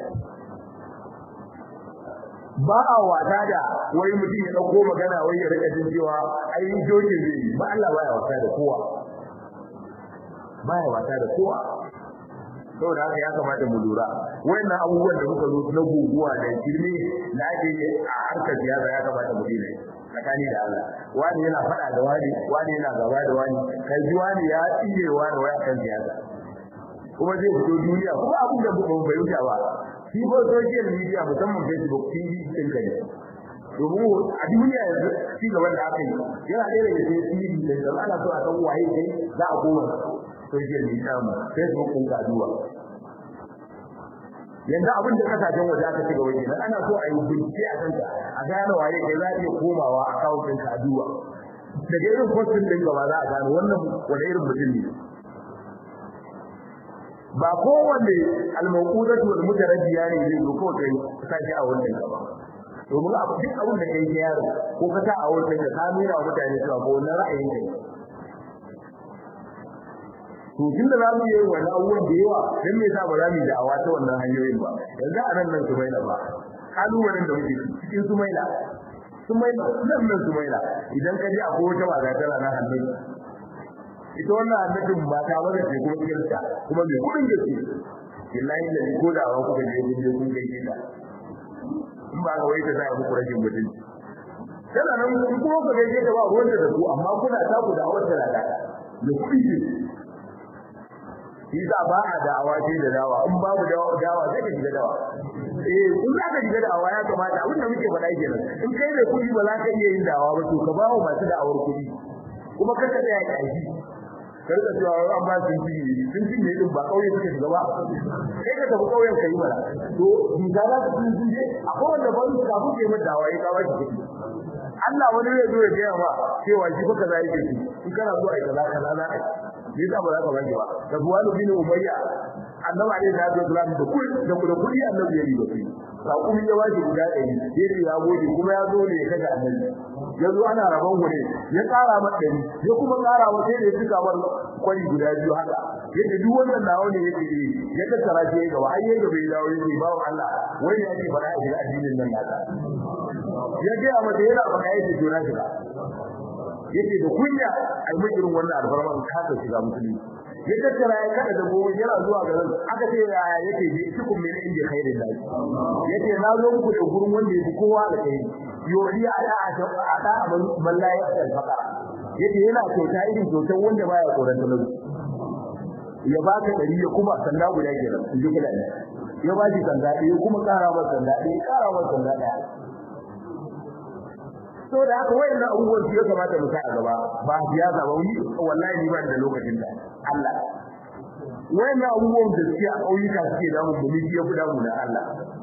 ba a wasa da wai mutum ya dauko magana wai ya rika jin cewa ai jokin zai ba Allah baya wasa da kowa baya wasa da kowa saboda haka ya kamata mu lura wayannan abubuwan da muka zo na guguwa da kirme da ake yi a harkar siyasa ya kamata mu dina tsakani da Allah wani yana faɗa da wani wani yana gaba da wani kai ji wani ya tsire wani waya kan siyasa kuma zai fito duniya kuma abin da ba bai wuce ba shi ko social media musamman Facebook TV din ka ne domin a duniya yanzu ci gaban da aka yi yana ɗaya daga cikin TV da ana so a san waye kai za a koma social media mu Facebook din ka duba yanzu abin da kasashen waje aka ci gaba kenan ana so a yi bincike a kanta a gane waye kai za a iya komawa account din ka duba daga irin postin din gaba za a gane wannan wani irin mutum ne ba kowanne al-mawqudatu wal mutarabbiya ne zai zo ko kai sai a wannan gaba domin abu duk abin da kai ke yaro ko ka ta a wannan ka nuna wa mutane cewa ko wannan ra'ayin kai to tun da zamu yi wannan abubuwan da yawa dan me yasa ba za mu yi da'awa ta wannan hanyoyin ba yanzu a nan nan su maila ba kalubalen da muke cikin su maila su maila nan nan su maila idan ka ji akwai wata ba tana na hannun ita wannan annabin ba ta wanda ce kuma kirta kuma mai kudin gaske billahi da ko da wa kuka je kun je kun gaishe ta in ba ga wai ta sai muku rajin mutum tana nan kun kuma ku gaishe ta ba ruwan da ku amma kuna ta ku da wanda da ta da kudi ce shi za ba a da'awa ce da dawa in babu dawa sai ka shiga dawa eh in za ka shiga da'awa ya kamata abin da muke faɗa kenan in kai mai kuɗi ba za ka iya yin da'awa ba to ka ba wa masu da'awar kuɗi kuma kar ka tsaya ƙashi kar ka cewa an ba sun ci sun ci ne din ba kauye suke shiga ba kai ka tafi kauyen ka yi mana to bisa za ka sun sun je akwai wanda ba su kafin ke mata da'awa ya kawo shi kuɗi Allah wani zai zo ya gaya ma cewa shi fa kaza yake shi in kana so ai kaza kaza za a yi yasa ba za ka baki ba da buwanu bin umayya annabi alaihi salatu wasalam da kudi da kudi kudi annabi ya riba shi sakumi ya waje guda ɗari yace ya gode kuma ya zo ne ya kaga annabi ya zo ana rabon gure ya ƙara masa ɗari ya kuma ƙara masa sai da ya cika mar kwari guda biyu haka yadda duk wannan nawa ne yake yi ya tattara shi ya gaba har ya gaba ya dawo yake bawo Allah wai ya ce fara shiga addinin nan naka ya ga mata yana faɗa yake jona shiga yake da kunya ai mun irin wannan alfarma in ka shiga musulmi ya tattara ya kada da gobe yana zuwa garin aka ce ya yake ji cikin min inda khairin lahi yace na zo muku da gurin wanda yake kowa da kai yori ala ada man la ya fakara yace yana kyauta irin kyautar wanda baya tsoron talauci ya baka dari ya kuma sanda guda kenan in ji kula ya ba shi sanda ya kuma kara masa sanda ya kara masa sanda daya so da haka wayannan abubuwan su ya kamata mu sa a gaba ba siyasa ba wani wallahi ni ba da lokacin da Allah wayannan abubuwan da suke a ƙauyuka suke damu mu ni ya guda mu da Allah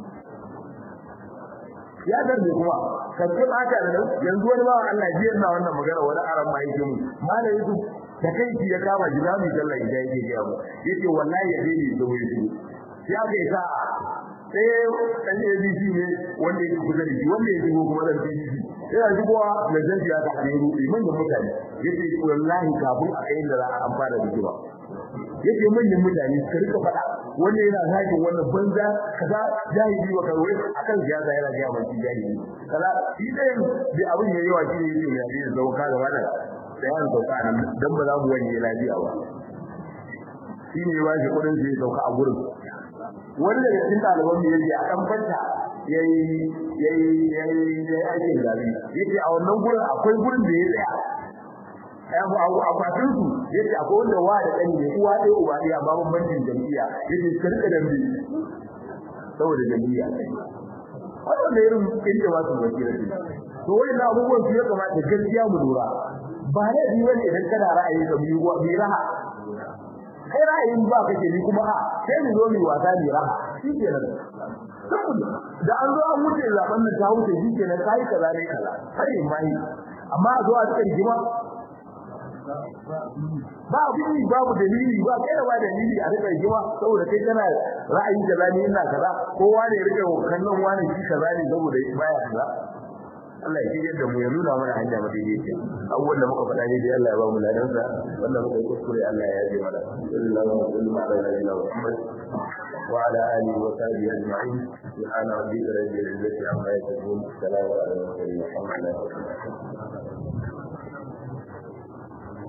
ya darbe kuma kan ce ba ta da yanzu wani ba Allah ji yana wannan magana wani aran ma yake mu malai yusuf da kai ki ya kama jilami sallah idan yake ga mu yace wallahi ya dai da wuri sai aka yi sa sai dan ABC ne wanda yake kusa da shi wanda yake kuma dan BBC yana shigowa da zanjiya da hadiru iman da mutane yace wallahi kafin a kai da za a amfana da jiwa yace manyan mutane su rika faɗa wanda yana hakin wannan banza kaza jahili wa karwai akan siyasa yana ga mai jahili kaza shi dai da abin yayi wa shi ne yake ya zauka da wannan sai an sauka nan dan ba za mu wani lafiya ba shi ne ya shi kudin sai sauka a gurin wani daga cikin ɗaliban mu yace a kan fanta yayi yayi yayi yayi aikin gari yace a wannan gurin akwai gurin da ya tsaya abu abu akwatin su yace akwai wanda wa da ɗan ne uwa ɗaya uba ɗaya amma bambancin jam'iyya yace karka dambe saboda jam'iyya wannan da irin inda ba su wakila ce to wannan abubuwan su ya kamata gaskiya mu lura ba ne bi wani idan kana ra'ayi ka biyu bi raha kai ra'ayin ba kake ni kuma a sai mu zo mu wasa ni raha shikenan da an zo an wuce zaben nan ta wuce shikenan kai kaza ne kaza sai mai amma a zo a cikin jima ba abin babu dalili ba kai da ba dalili a rika jima saboda kai kana ra'ayi kaza ne ina kaza kowa ne rika kallon wani shi kaza ne saboda baya kaza Allah ya shirya da mu ya nuna mana hanya madaidaici abubuwan da muka faɗa ne dai Allah ya ba mu ladansa wannan muka yi kuskure Allah ya yaje mana sallallahu alaihi wa sallam Muhammad wa ala alihi wa sahbihi ajma'in subhana rabbika rabbil izzati amma yasifun salamun ala al mursalin walhamdulillahi rabbil alamin